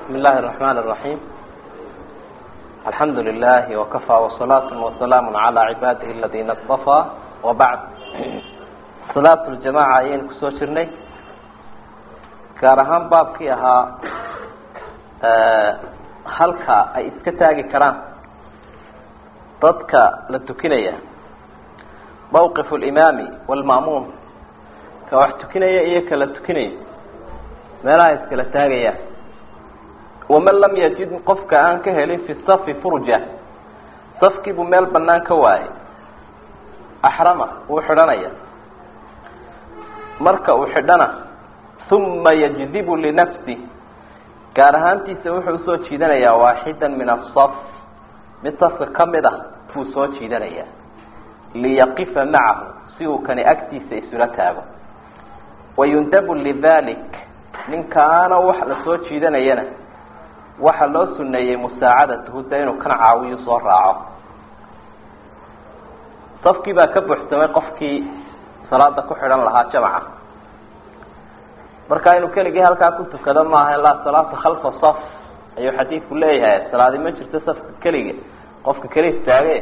بسم الله الرحمن الرحيم الحمد لله وكفى وصلاة وسلام على عباده الذين اصطفى وبعد صلاة الجماعة ayaynu kusoo jirnay gaar ahaan baabkii ahaa halka ay iska taagi karaan dadka la tukinaya mawqif اlimaami wاlma'muum ka wax tukinaya iyo kala tukinaya meelaha iskala taagayaan waman lam yajid qofka aan ka helin fi safi furja safkiibuu meel banaan ka waayay axrama wuu xidhanaya marka uu xidhana uma yajdibu linafsi gaar ahaantiisa wuxuu usoo jiidanayaa waaxida min asaf mid safka kamid ah buu soo jiidanayaa liyaqifa macahu si uu kani agtiisa isula taago wayundabu lidalik ninkaana wax la soo jiidanayana waxaa loo suneeyey musaacadatuhu de inuu kan caawiyo soo raaco safkii baa ka buuxsamay qofkii salaada ku xidhan lahaa jamaca marka inuu keligii halkaa ku tukado maaha laa salaata khalfa saf ayuu xadiidku leeyahay salaadi ma jirto safka keliga qofka keli istaage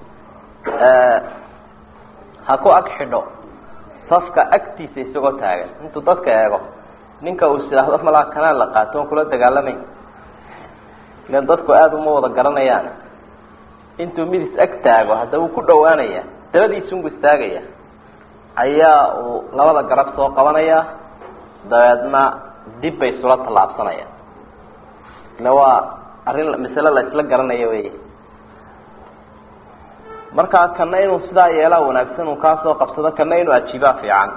ha ku ag xidho safka agtiisa isagoo taagan intuu dadka eego ninka uu isidhaahdo malaa kanaan la qaato on kula dagaalamayn ilan dadku aada uma wada garanayaan intuu mid is ag taago hadda uu ku dhawaanaya dabadiisunbu istaagaya ayaa uu labada garab soo qabanaya dabeedna dib bay isula tallaabsanayaan ila waa arrin masale la isla garanayo wey markaa kana inuu sidaa yeelaa wanaagsan uu kaa soo qabsado kana inuu ajiibaa fiican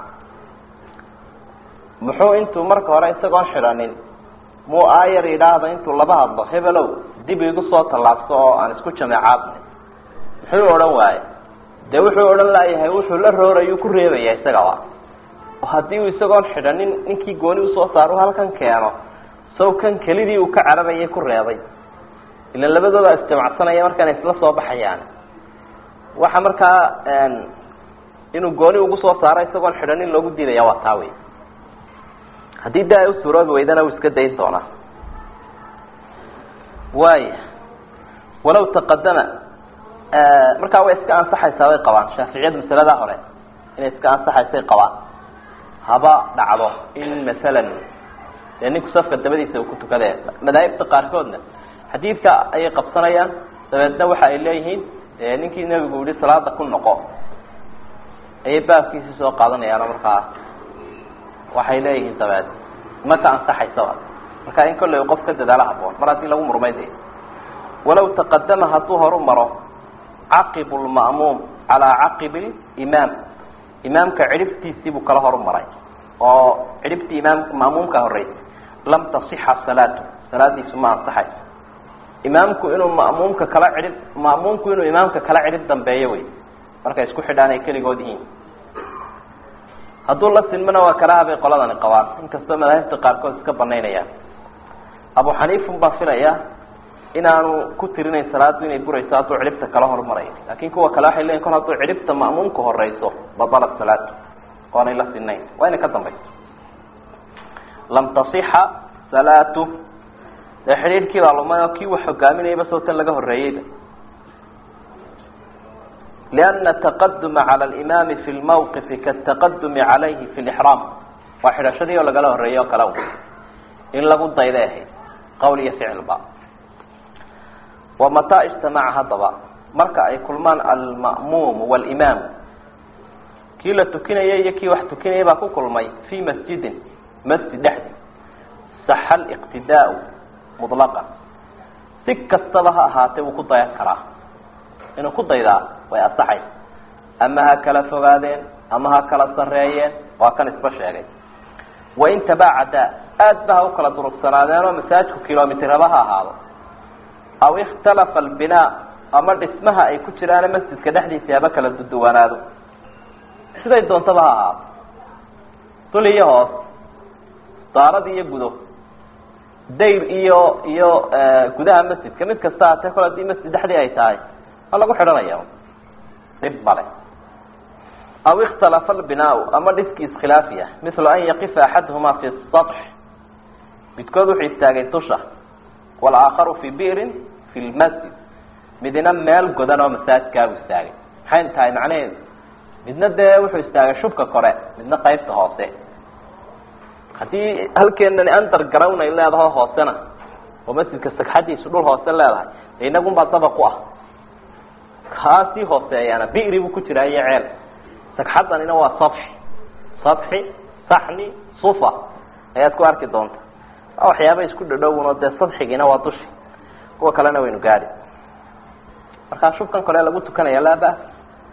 muxuu intuu marka hore isagoon xidhanin muu aayar yidhaahda intuu laba hadlo hebelow dib igu soo tallaabso oo aan isku jameecaadnay muxuu odhan waaye dee wuxuu odhan laayahay wuxuu la roorayuu ku reebaya isagaba oo haddii uu isagoon xidhanin ninkii gooni usoo saaro halkan keeno saw kan kelidii uu ka cararayay ku reebay ilan labadooda isjamacsanaya markaana isla soo baxayaan waxa markaa inuu gooni ugu soo saaro isagoon xidhanin loogu diidaya waa taa wey haddii da ay u suuroobi weydana uu iska dayn doonaa waaya walaw taqadama markaa way iska ansaxaysaa bay qabaan shaaficiyadu masaladaa hore inay iska ansaxaysay qabaan haba dhacdo in masalan dee ninku safka dabadiisa uu ku tukadee madaahibta qaarkoodna xadiidka ayay qabsanayaan dabeedna waxa ay leeyihiin ninkii nebigu yihi salaada ku noqo ayay baabkiisi soo qaadanayaano markaa waxay leeyihiin dabeed ma ka ansaxaysaba marka in kolley qof ka dadaalo haboon mar haddii lagu murmay de walaw taqadama hadduu horu maro caqibu lma'muum calaa caqibi limaam imaamka cidhibtiisii buu kala horu maray oo cidhibtii imaam ma'muumka horreysay lam tasixa salaatu salaadiisu ma ansaxayso imaamku inuu ma'muumka kala cidhib ma'muumku inuu imaamka kala cidhib dambeeyo wey markay isku xidhaan ay keligood yihiin hadduu la silmana waa kalaha bay qoladani qabaan inkastoo madaahibta qaarkood iska banaynayaan abu xaniifun baa filaya inaanu ku tirinayn salaadu inay burayso hadduu cidhibta kala horumaray laakin kuwa kale waxay leyiin kol hadduu cidhibta ma'muumka horeyso badalat salaatu oonay la sinayn waa inay ka dambayso lam tasixa salaatu dee xidhiidhkii baa lumay oo kii wax hogaaminayaba soo tan laga horreeyeyba لأن التqdم عlى الإmam في الموqف kaالتqdم عalayhi في الإحrاam waa xidhashadii oo lagala horeeyo o kale in lagu dayday ahayd qowl iyo ficilba ومatىa اجتamca hadaba marka ay kulmaan alma'muum والإmam kii la tukinayay iyo kii wax tukinayay baa ku kulmay في masjidi masjid dhexdi صax الاqtidاء مطلqa si kastaba ha ahaatee wuu ku dayan karaa inuu ku daydaa way asaxaysa ama ha kala fogaadeen ama ha kala sareeyeen waa kan isba sheegay wain tabacadaa aad ba ha u kala durugsanaadeen oo masaajidku kilomitraba ha ahaado aw ikhtalafa albinaa ama dhismaha ay ku jiraane masjidka dhexdiisa haba kala duduwanaado siday doontaba ha ahaado dul iyo hoos daarad iyo gudo dayr iyo iyo gudaha masjidka mid kasta hatee kol hadii masjid dhexdii ay tahay waa lagu xidhanaya dhib male aw ikhtalafa albinaau ama dhiski iskhilaafi ah mila an yaqifa axaduhuma fi sax midkood wuxuu istaagay dusha walaakharu fi bi'rin fi lmasjid midna meel godan oo masaajidkaabu istaagay maxay tahay macnaheedu midna dee wuxuu istaagay shubka kore midna qaybta hoose haddii halkeenani underground ay leedaho hoosena oo masjidka sagxadiisu dhul hoose leedahay de inagunbaa dabaq u ah kaasii hooseeyaana bi'ri buu ku jiraa iyo ceel sagxadanina waa sabxi sabxi saxni sufa ayaad ku arki doonta waa waxyaaba isku dhadhowno dee sadxigiina waa dushi kuwa kalena waynu gaadi markaa shubkan kole lagu tukanaya laa bas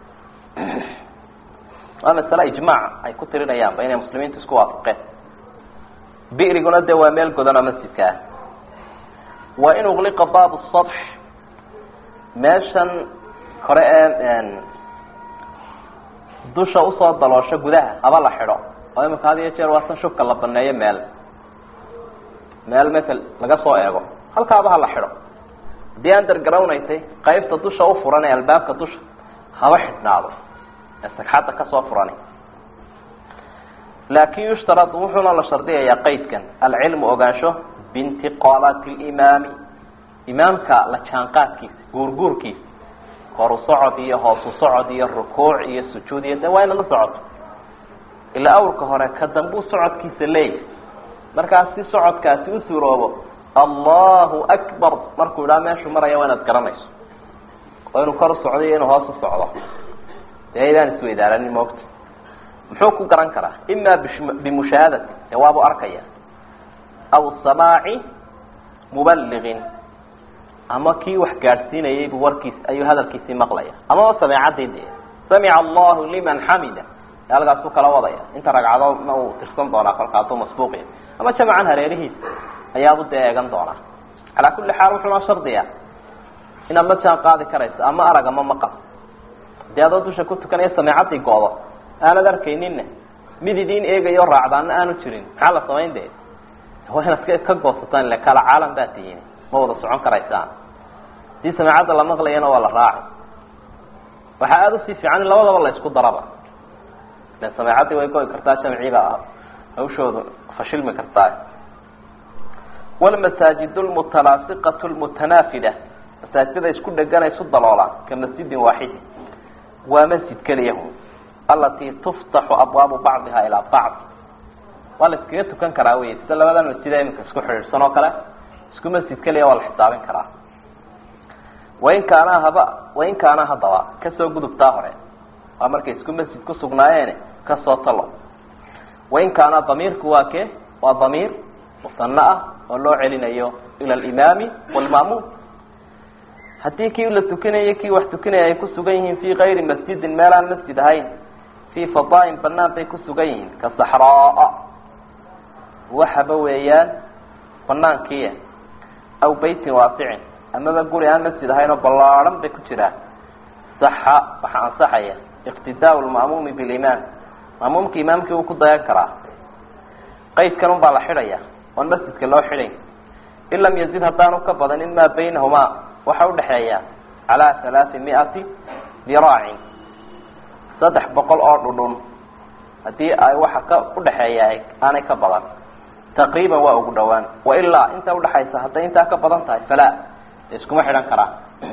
waa masale ijmaac ay ku tirinayaanba inay muslimiintu isku waafaqeen bi'riguna dee waa meel godan oo masjidka ah wa in ugliqa baabu sadx meeshan kore ee dusha usoo daloosho gudaha haba la xidho oo imika had iyo jeer waa san shubka la baneeyo meel meel masel laga soo eego halkaaba ha la xidho haddii underground ay tay qaybta dusha u furan ee albaabka dusha haba xidhnaado ee sagxadda kasoo furani laakin yushtarad wuxuuna la shardiyayaa qaydkan alcilmu ogaansho biintiqaalaati limaami imaamka la jaanqaadkiisa guurguurkiisa horu socod iyo hoosu socod iyo rukuuc iyo sujuud iyo de waa ina la socoto ilaa awrka hore ka dambuu socodkiisa leeyahy markaas si socodkaasi u suuroobo allahu akbar markuu idhaa meeshuu maraya waa inaad garanayso oo inuu kor u socdo iyo inuu hoos u socdo dee aydaan isweydaaranin moogta muxuu ku garan karaa ima bimushaahadati dee waabuu arkaya aw samaaci mubaliqin ama kii wax gaadhsiinayay buu warkiis ayuu hadalkiisii maqlaya amaba sameecadii dee samica allahu liman xamida ee halkaasuu kala wadaya inta ragcadoodna uu tirsan doonaa kolka hadduu masbuuqiya ama jamacan hareerihiisa ayaabu dee eegan doonaa calaa kulli xaal wuxuuna shardiya inaad la jaan qaadi karayso ama arag ama maqal hadii adoo dusha ku tukanaya sameecadii goodo aanad arkayninna mid idiin eegayo raacdaana aanu jirin maxaa la samayn dee waa inaad ka goosataan ile kala caalam baa tihiin ma wada socon karaysaan hadii sameecadda la maqlayana waa la raaci waxaa aada usii fiican in labadaba la isku daraba ilan sameecadii way goy kartaa jamciiba hawshoodu fashilmi kartaa walmasaajid lmutalaasiqat lmutanaafida masaajidada isku dheganay isu daloolaan ka masjidin waaxidin waa masjid keliyahu alatii tuftaxu abwaabu bacdiha ilaa bacd waa la iskaga tukan karaa wey sida labadan masjida iminka isku xidhiidhsan oo kale isku masjid keliya waa la xisaabin karaa wain kaanaa haba wain kaanaa haddaba kasoo gudubtaa hore waa markay isku masjid ku sugnaayeen kasoo talo wain kaanaa damiirku waa kee waa damiir musano ah oo loo celinayo ila alimaami waalma'muum haddii kii la tukinayo kii wax tukinaya ay ku sugan yihiin fii kayri masjidin meelaan masjid ahayn fii fadaain banaan bay ku sugan yihiin ka saxraa waxaba weeyaan banaankiia aw beytin waasicin amaba guri aan masjid ahayn oo ballaadhan bay ku jiraan saxa waxaa ansaxaya iqtidaau lma'muumi bilimaam ma'muumka imaamkii uu ku dayan karaa qaydkan un baa la xidhaya oon masjidka loo xidhayn in lam yazid haddaanu ka badanin maa baynahumaa waxa udhaxeeya calaa halaai miati diraacin saddex boqol oo dhudhun haddii ay waxa ka udhaxeeya aanay ka badan taqriiban waa ugu dhawaan wailaa inta udhaxaysa hadday intaa ka badan tahay falaa iskuma xidhan karaan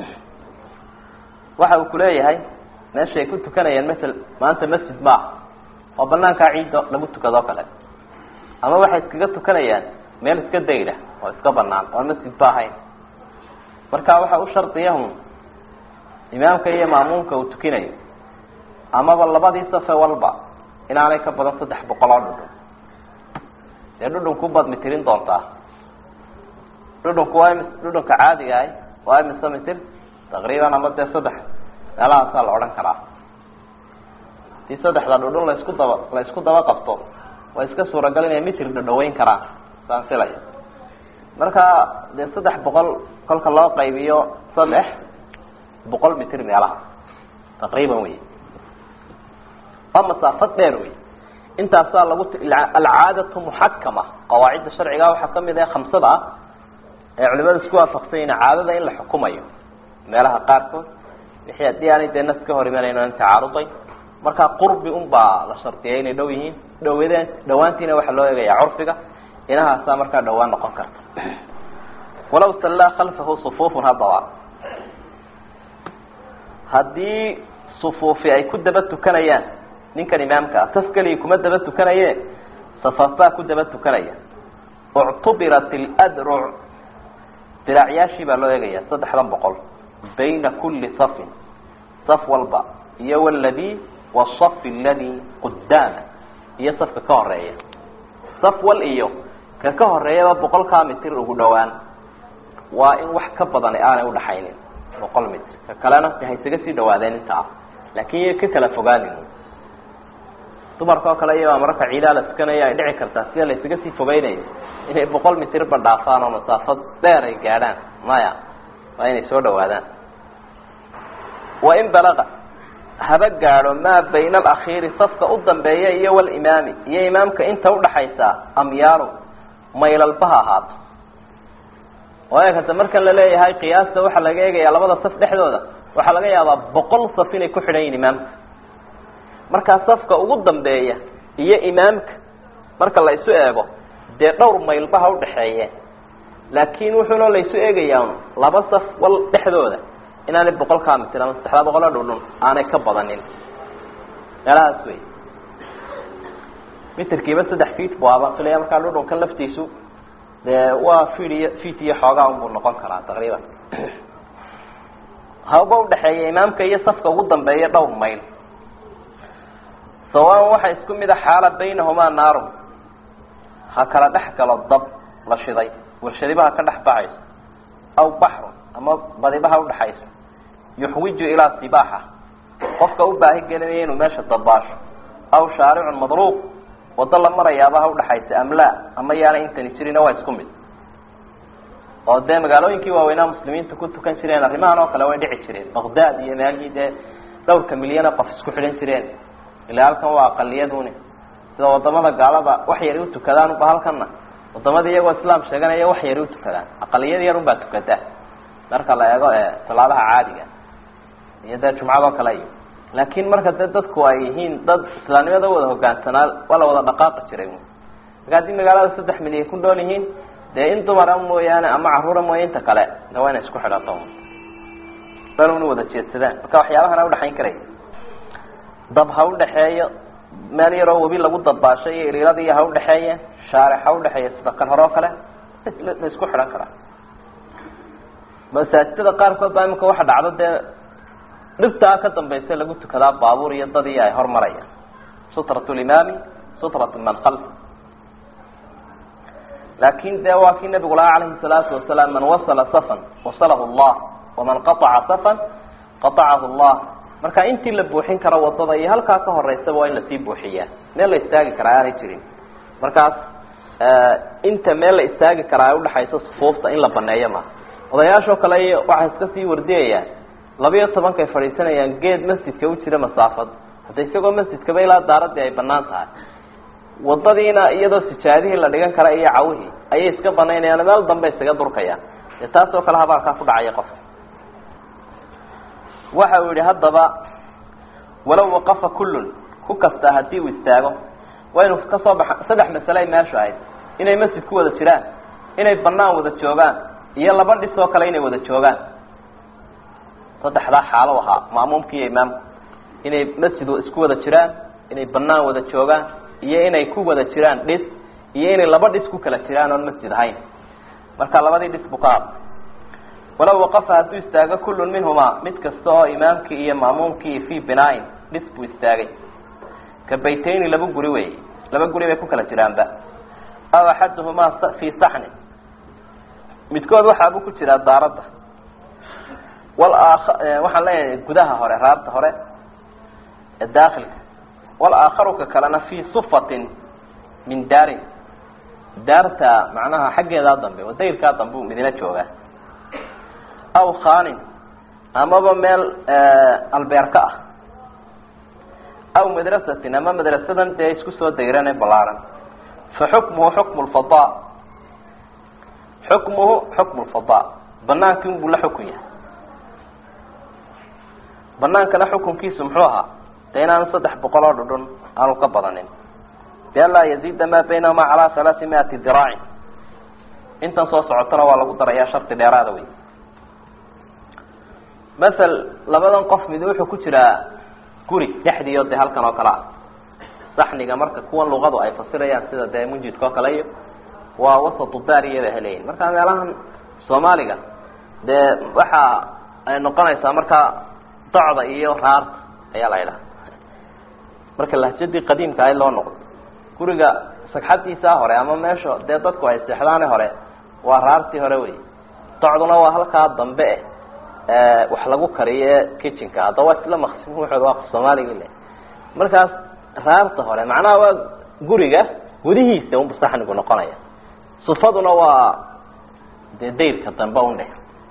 waxa uu kuleeyahay meesha ay ku tukanayaan masel maanta masjid maaha oo banaankaa ciidda lagu tukadoo kale ama waxay iskaga tukanayaan meel iska dayda oo iska banaan oon masjid ba ahayn marka waxa u shardiyahun imaamka iyo maamuumka uu tukinayo amaba labadii safe walba inaanay ka badan saddex boqol oo dhudhun dee dhudhunku baad mitirin doontaa dhudhunku waa ms dhudhunka caadiga ahay waa imise mitir taqriiban ama dee saddex meelahaasaa la odhan karaa hadii saddexda dhudhun laisku daba la isku daba qabto waa iska suuragal inay mitir dhadhaweyn karaan saan filaya marka dee saddex boqol kolka loo qaybiyo saddex boqol mitir meelaha taqriiban wey waa masaafad dheer wey intaasaa lagu alcaadatu muxakama qawaacidda sharciga waxaa kamid ah khamsada ah ee culimada isku waafaqsan yihin caadada in la xukumayo meelaha qaarkood wixii haddii aanay dee nas ka hor imanayno an tacaaruday markaa qurbi un baa la shardiyay inay dhow yihiin dhawdeen dhawaantiina waxaa loo eegayaa curfiga inahaasaa markaa dhawaan noqon karta walaw sallaa khalfahu sufuufun haddaba haddii sufuufi ay ku daba tukanayaan ninkan imaamka ah saf keligii kuma daba tukanaye safafbaa ku daba tukanaya uctubirat اladruc diracyaashii baa loo eegaya saddexdan boqol bayna kuli safin saf walba iyo wladi wsaf aladi qudaama iyo safka ka horeeya saf wal iyo ka ka horeeyaba boqolkaa mitir ugu dhowaan waa in wax ka badani aanay udhaxaynin boqol mitr ka kalena de haysaga sii dhawaadeen intaa laakin iyo ka kala fogaanin dumarka oo kale iyabaa mararka ciidaa la tukanaya ay dhici kartaa sida la ysaga sii fogeynayo inay boqol mitirba dhaafaan oo masaafo dheer ay gaadhaan maya waa inay soo dhawaadaan wain balaga haba gaadho maa bayna alakhiiri safka u dambeeya iyo walimaami iyo imaamka inta udhaxaysa amyaalu maylalba ha ahaato waayo kata markan la leeyahay qiyaasta waxaa laga eegayaa labada saf dhexdooda waxaa laga yaabaa boqol saf inay ku xidhan yihin imaamka markaa safka ugu dambeeya iyo imaamka marka la isu eego dee dhowr maylba ha udhaxeeye laakin wuxuuna la isu eegayaa laba saf wal dhexdooda inaanay boqolkaa mitir ama saddexdaa boqoloo dhudhun aanay ka badanin meelahaas wey mitirkiiba saddex feet bu abaan filaya markaa dhudhunkan laftiisu dee waa feed iyo feet iyo xoogaa unbuu noqon karaa taqriiban haba udhaxeeya imaamka iyo safka ugu dambeeya dhowr mayl sawaan waxaa isku mid a xaala baynahumaa naarun ha kala dhex galo dab la shiday warshadiba ha ka dhex baxayso aw baxrun ama badiba ha udhaxayso yuxwiju ilaa sibaaxa qofka u baahi gelinaya inuu meesha dabaasho aw shaaricun madruuq wado la marayaaba ha udhaxaysa amlaa ama yaana intani jirina waa isku mid oo dee magaalooyinkii waaweynaa muslimiinta ku tukan jireen arrimahan oo kale way dhici jireen baqdaad iyo meelihii dee dhowrka milyana qof isku xidhan jireen ilaa halkan waa aqaliyaduni sida wadamada gaalada wax yari utukadaan uba halkanna wadamada iyagoo islaam sheeganaya wax yari utukadaan aqaliyad yar unbaa tukada marka la eego salaadaha caadiga iyo dee jumcadoo kale iyo laakin marka dee dadku ay yihiin dad islaamnimada wada hogaansanaa waa la wada dhaqaaqi jiray marka haddii magaalada saddex milyan ku nool yihiin dee in dumara mooyaane ama caruura mooya inta kale de waa inay isku xidhato bal una wada jeedsadaan marka waxyaabahana udhaxayn karaya dab ha udhaxeeyo meel yaroo webi lagu dabaashay iyo iliiladiiyo ha udhaxeeye shaarix ha udhaxeeya sida kan hore oo kale la isku xidhan karaa masaajidada qaarkood baa imika waxa dhacdo dee dhibtaa ka dambaysa lagu tukadaa baabuur iyo dadii ay hormarayaan sutrat limaami sutrat man kalf laakin de waa kii nabigu lahaa calayhi salaatu wasalaam man wasala safan wasalahu llah waman qataca safan qatacahu llah marka intii la buuxin karo wadada iyo halkaa ka horeysaba waa in lasii buuxiyaa meel la istaagi karaa aanay jirin markaas inta meel la istaagi karaa ay udhaxayso sufuufta in la baneeyo maaha odayaashoo kale waxay iska sii wardiyayaan labiyo tobankay fadhiisanayaan geed masjidka u jira masaafad hadda isagoo masjidkaba ilaa daaradii ay banaan tahay wadadiina iyadoo sijaadihii la dhigan kara iyo cawihii ayay iska banaynayaan meel dambe isaga durkayaan dee taasoo kale habaarkaa ku dhacaya qof waxa uu yihi haddaba walow waqafa kullun ku kastaa haddii uu istaago waa inu kasoo baxa saddex masale ay meeshu ahayd inay masjid ku wada jiraan inay banaan wada joogaan iyo laba dhis oo kale inay wada joogaan saddexdaa xaalo ahaa ma'muumka iyo imaamku inay masjid isku wada jiraan inay banaan wada joogaan iyo inay ku wada jiraan dhis iyo inay laba dhis ku kala jiraan oon masjid ahayn marka labadii dhis buu ka hadlay walow waqafa hadduu istaago kullun minhumaa mid kasta oo imaamkii iyo ma'muumkii fii binaain dhis buu istaagay ka baytayni laba guri wey laba guri bay ku kala jiraanba aw axaduhumaa fii saxnin midkood waxaabuu ku jiraa daaradda wal aakha waxaan leeyahay gudaha hore raabta hore ee daakilka wal aakharu ka kalena fii sufatin min daarin daarta macnaha xaggeedaa dambe oo dayrkaa dambe u midina joogaa aw khaanin amaba meel albeerka ah aw madrasatin ama madrasadan dee isku soo dayran ee balaaran fa xukmuhu xukmu lfada xukmuhu xukmu lfada banaankii unbuu la xukun yahay banaankana xukunkiisu muxuu ahaa de inaanu saddex boqol oo dhudhun aanu ka badanin bian laa yaziida maa baynahuma calaa halaai miati diraacin intan soo socotona waa lagu darayaa shardi dheeraada wey masel labadan qof mid wuxuu ku jiraa guri dhexdiio dee halkan oo kale ah saxniga marka kuwan luqadu ay fasirayaan sida dee munjidka oo kale iyo waa wasatu daariyaba heleyin marka meelahan soomaaliga dee waxa ay noqonaysaa markaa docda iyo raarta ayaa la idhaha marka lahjadii qadiimka ahayd loo noqdo guriga sagxadiisaa hore ama meesha dee dadku ay seexdaane hore waa raartii hore wey docduna waa halkaa dambe eh wax lagu kariyo ee kitchenka hadda waa isla maqsim wuxood waa soomaaliga le markaas raarta hore macnaha waa guriga gudihiisa unba saxnigu noqonaya sufaduna waa dee dayrka dambe undhe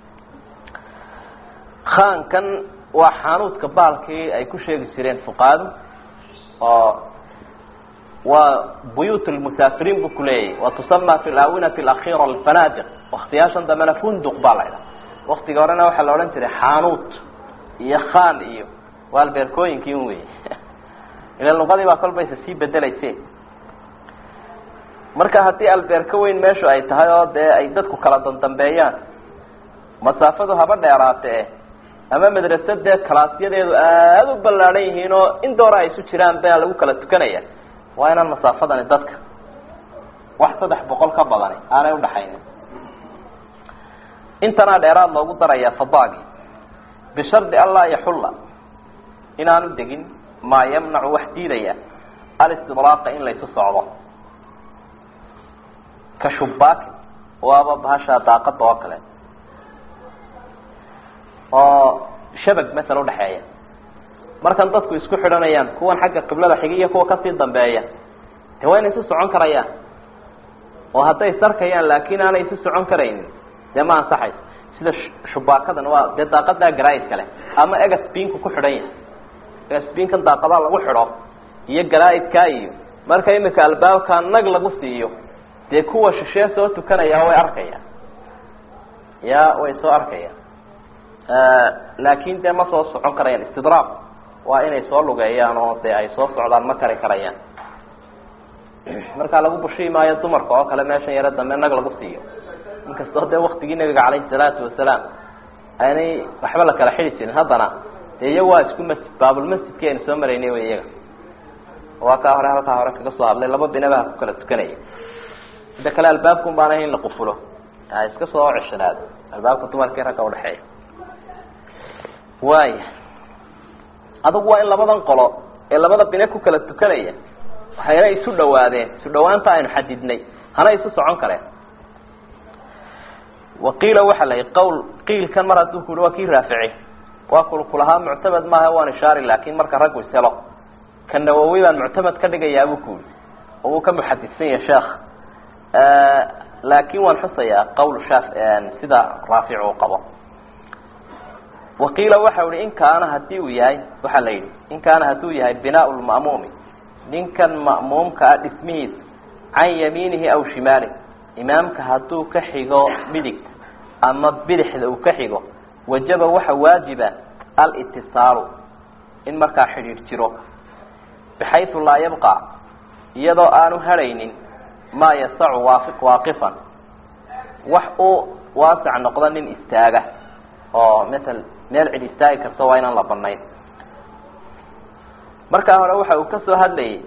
khaankan waa xaanuudka baalkii ay ku sheegi jireen fuqaadu oo waa buyut lmusaafiriin bu kuleeyahy wa tusama fi laawinati alakhira alfanadiq waktiyaashan dambena funduq baa la idhaha waktiga horena waxaa la odhan jiray xaanuut iyo khaan iyo waa albeerkooyinkii un wey ila luqadii baa kolbaysa sii bedelayse marka haddii albeerka weyn meeshu ay tahay oo dee ay dadku kala dandambeeyaan masaafadu haba dheeraatee ama madrasadee kalaasyadeedu aada u ballaadhan yihiin oo in doora ay isu jiraan baa lagu kala tukanaya waa inaan masaafadani dadka wax saddex boqol ka badani aanay udhaxaynin intanaa dheeraad loogu darayaa fadaagi bishardi an laa yaxulla inaanu degin maa yamnacu wax diidaya alistidraaqa in laysu socdo ka shubaakin waaba bahasha daaqada oo kale oo shabag masala udhaxeeya markan dadku isku xidhanayaan kuwan xagga qiblada xiga iyo kuwa kasii dambeeya de waa inay isu socon karayaan oo hadday sarkayaan laakin aanay isu socon karaynin dee ma ansaxayso sida shubaakadan waa dee daaqadaa garaa'id kale ama egasbinku ku xidhan yahay egasbinkan daaqadaa lagu xidho iyo garaa'idkaa iyo marka imika albaabka nag lagu siiyo dee kuwa shishee soo tukanaya way arkayaan ya way soo arkayaan laakin dee ma soo socon karayaan istidraab waa inay soo lugeeyaan oo dee ay soo socdaan ma kari karayaan markaa lagu bushii maayo dumarka oo kale meeshan yaro dambe nag lagu siiyo inkastoo dee waktigii nabiga calayhi salaatu wasalaam aanay waxba la kala xidi jirin haddana dee iyaga waa isku masjid baabulmasjidki aynu soo maraynay wy iyaga waa kaa hore halkaa hore kaga soo hadlay laba binabaha ku kala tukanaya mida kale albaabkun baana in la qufulo ha iska soo ceshanaado albaabka dumarkii ragga udhexeeya waaya adugu waa in labadan qolo ee labada bine ku kala tukanaya waxayna isu dhawaadeen isu dhawaanta aynu xadidnay hana isu socon kareen waqiila waxa la yihi qawl qiilkan mar hadduu kuhi waa kii raafici waa kulkulahaa muctamad maaha waan ishaari laakin marka raggu ishelo ka nawowi baan muctamad ka dhigayaa buu kuhi oo wuu ka muxadidsan yahay sheekh laakin waan xusayaa qawl shaaf sida raafic uu qabo waqiila waxa ihi in kaana hadii uu yahay waxaa la yidhi in kaana hadduu yahay binaa lma'muumi ninkan ma'muumka ah dhismihiisa can yamiinihi aw shimaalih imaamka hadduu ka xigo midigta ama bidixda uu ka xigo wajaba waxa waajiba alitisaalu in markaa xidhiidh jiro bixaysu laa yabqa iyadoo aanu hadhaynin maa yasacu waafi waaqifan wax uu waasac noqdo nin istaaga oo matal meel cid istaagi karta waa inaan la banayn markaa hore waxa uu ka soo hadlayay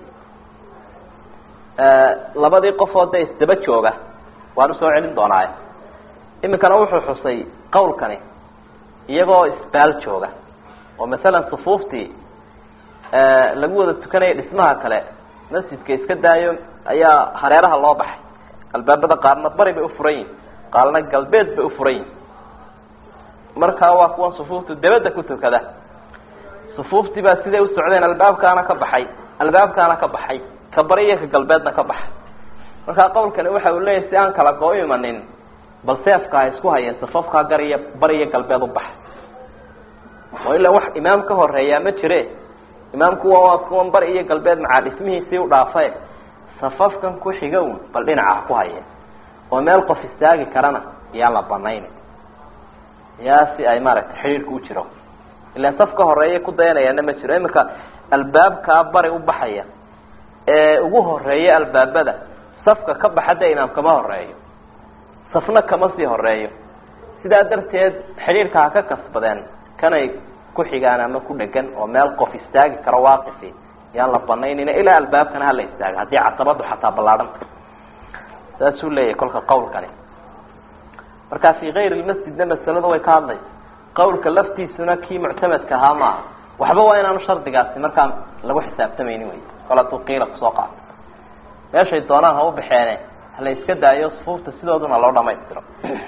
labadii qofoo dee isdaba jooga waan usoo celin doonaaye iminkana wuxuu xusay qawlkani iyagoo isbaal jooga oo masalan sufuuftii lagu wada tukanaya dhismaha kale masjidka iska daayo ayaa hareeraha loo baxay albaabada qaarna bari bay ufuran yihin qaarna galbeed bay ufuran yihin markaa waa kuwan sufuuftu dabadda ku tukada sufuuftii baa siday u socdeen albaabkaana ka baxay albaabkaana ka baxay ka bari iyo ka galbeedna ka baxay markaa qawlkani waxa uu leeyahy si aan kala goo imanin bal seefka ha isku hayeen safafkaa gar iyo bari iyo galbeed u baxay oo ilaa wax imaam ka horeeyaa ma jire imaamku waa kuwan bari iyo galbeed macaa dhismihiisii u dhaafae safafkan ku xiga un bal dhinaca ha ku hayeen oo meel qof istaagi karana iyaan la banaynin yaa si ay maaragtay xidhiirka u jiro ilaan saf ka horeeya ku dayanayaana ma jiro iminka albaabkaa bari u baxaya ee ugu horeeya albaabada safka ka baxa dee imaam kama horeeyo safna kama sii horeeyo sidaa darteed xidhiirka ha ka kasbadeen kanay ku xigaan ama ku dhegan oo meel qof istaagi karo waaqifi yaan la banaynayna ilaa albaabkana hala istaaga haddii casabadu xataa ballaadhanta saasuu leeyahay kolka qawlkani markaa fi kayr lmasjidna masaladu way ka hadlaysa qawlka laftiisuna kii muctamadka ahaa maaha waxba waa inaanu shardigaasi markaa lagu xisaabtamaynin wey kol hadduu qiila kusoo qaato meeshay doonaan ha u baxeene hala iska daayo sufuufta sidooduna loo dhamaystiro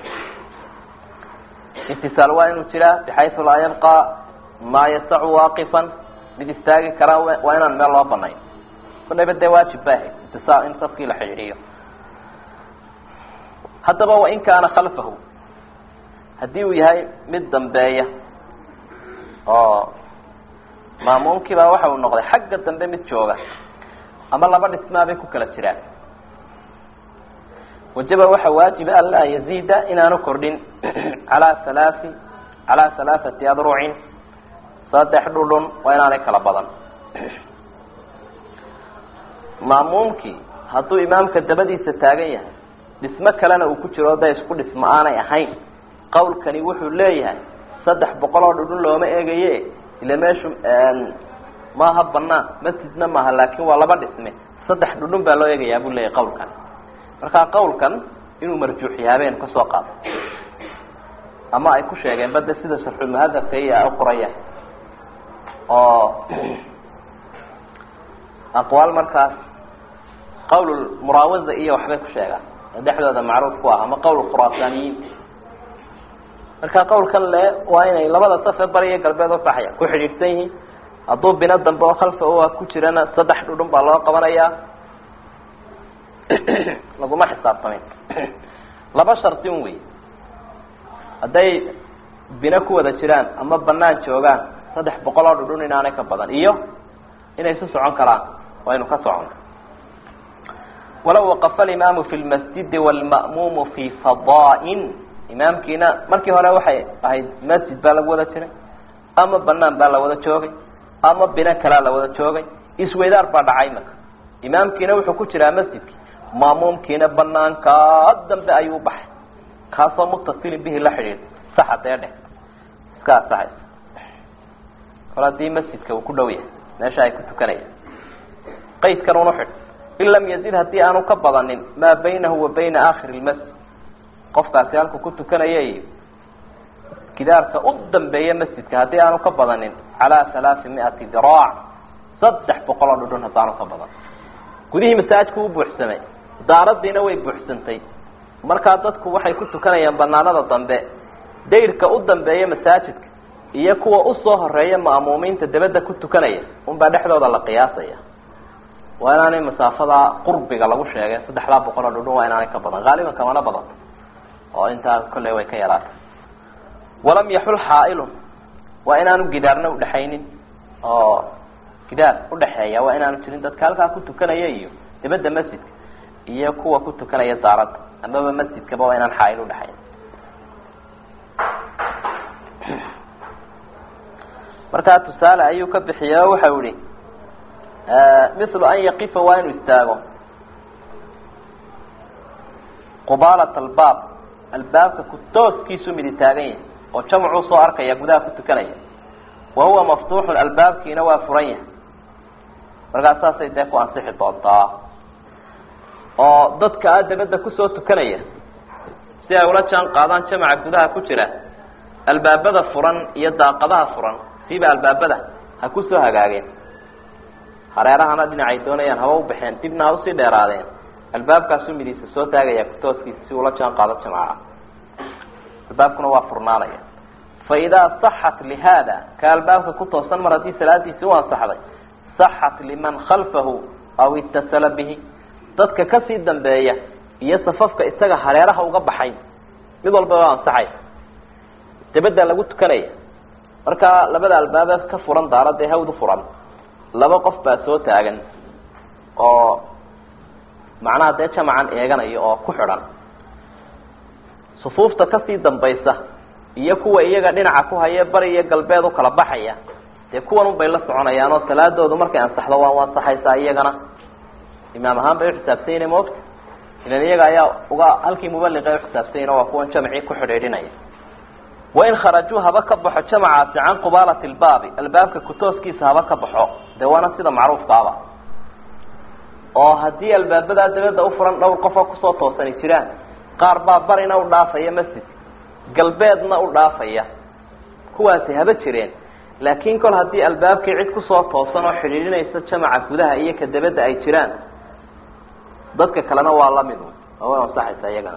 itisaal waa inuu jiraa bixaysu laa yabqa maa yasacu waaqifan mid istaagi karaa waa inaan meel loo banayn kunaba dee waajib ba ahayd itisaal in safkii la xidhiidhiyo haddaba wain kaana khalfahu haddii uu yahay mid dambeeya oo maamuumkii baa waxa uu noqday xagga dambe mid jooga ama laba dhismaa bay ku kala jiraan wajaba waxa waajiba an laa yaziida inaanu kordhin calaa halaai calaa halaaثati adrucin saddex dhudhun waa inaanay kala badan maamuumkii hadduu imaamka dabadiisa taagan yahay dhismo kalena uu ku jiro da isku dhismo aanay ahayn qawlkani wuxuu leeyahay saddex boqol oo dhudhun looma eegaye ila meeshu maaha banaan masjidna maaha laakin waa laba dhisme saddex dhudhun baa loo eegayaa buu leeyahay qawlkani markaa qawlkan inuu marjuuxiya habeen kasoo qaado ama ay ku sheegeen bade sida sharxulmuhadabka iyo ay uqoraya oo aqwaal markaas qawl muraawaza iyo waxbay ku sheegaan oo dhexdooda macruuf ku ah ama qawl khuraasaniyiin marka qawlkan le waa inay labada safe bari iyo galbeed usaxaya ku xidhiidhsan yihiin hadduu bino dambe oo khalfa u ku jirana saddex dhudhun baa loo qabanayaa laguma xisaabtamin laba shardin wey hadday bino ku wada jiraan ama banaan joogaan saddex boqol oo dhudhun inaanay ka badan iyo inay isu socon karaan waynu ka socon walaw waqafa alimaamu fi lmasjidi wlma'muumu fi fadaain imaamkiina markii hore waxay ahayd masjid baa lagu wada jiray ama banaan baa la wada joogay ama bino kalaa la wada joogay isweydaar baa dhacay marka imaamkiina wuxuu ku jiraa masjidki maamuumkiina banaankaa dambe ayuu baxay kaasoo mutasilin bihi la xidhiid saxa dee dheh iska asaxaysa kol haddii masjidka uu ku dhow yahay meesha ay ku tukanayaan qaydkan unu xidh in lam yazid haddii aanu ka badanin maa baynahu wa bayna aakhiri lmasjid qofkaasi halku ku tukanaya iyo gidaarka u dambeeya masjidka haddii aanu ka badanin calaa halaai miati diraac saddex boqol oo dhudhun haddaanu ka badan gudihii masaajidku u buuxsamay daaradiina way buuxsantay markaa dadku waxay ku tukanayaan banaanada dambe dayrka u dambeeya masaajidka iyo kuwa usoo horeeya ma'muumiinta dabadda ku tukanaya unbaa dhexdooda la qiyaasaya waa inaanay masaafada qurbiga lagu sheegay saddexdaa boqol oo dhudhun waa inaanay ka badan haaliban kamana badato oo intaa kolley way ka yaraatay walam yaxul xaailun waa inaanu gidaarna udhexaynin oo gidaar udhexeeya waa inaanu jirin dadka halkaa ku tukanaya iyo dabadda masjidka iyo kuwa ku tukanaya daaradda amaba masjidkaba waa inaan xaail udhexayn markaa tusaale ayuu ka bixiya o waxau ihi mithlu an yaqifa waa inuu istaago qubaalat albaab albaabka ku tooskiisu midi taagan yahay oo jamcuu soo arkaya gudaha ku tukanaya wa huwa maftuuxun albaabkiina waa furan yahay markaas saasay dee ku ansixi doontaa oo dadka a dabadda kusoo tukanaya si ay ula jaan qaadaan jamaca gudaha ku jira albaabada furan iyo daaqadaha furan siiba albaabada ha kusoo hagaageen hareerahana dhinacay doonayaan haba u baxeen dibna ha usii dheeraadeen albaabkaasu midiisa soo taagaya kutooskiisa si ula jaan qaado jamaca albaabkuna waa furnaanaya fa idaa saxat lihaada ka albaabka ku toosan mar haddii salaadiisi u ansaxday saxat liman khalfahu aw itasala bihi dadka kasii dambeeya iyo safafka isaga hareeraha uga baxay mid walba waa ansaxaysa dabadda lagu tukanaya markaa labada albaaba ka furan daaradda ee hawdu furan laba qof baa soo taagan oo macnaha dee jamacan eeganaya oo ku xidhan sufuufta kasii dambaysa iyo kuwa iyaga dhinaca ku haye bari iyo galbeed u kala baxaya dee kuwan un bay la soconayaan oo salaadoodu markay ansaxdo waa u ansaxaysaa iyagana imaam ahaan bay uxisaabsan yihin moogta ilan iyaga ayaa uga halkii mubaliqa uxisaabsanyina waa kuwan jamcii ku xidhiidhinaya wain kharajuu haba ka baxo jamacaasi can qubaalati lbaabi albaabka kutooskiisa haba ka baxo dee waana sida macruufkaaba oo haddii albaabadaa dabadda ufuran dhowr qofoo kusoo toosani jiraan qaar baa barina u dhaafaya masjid galbeedna u dhaafaya kuwaasi haba jireen laakiin kol haddii albaabkii cid kusoo toosan oo xidhiidhinaysa jamaca gudaha iyo ka dabadda ay jiraan dadka kalena waa lamid oo way ansaxaysa iyagana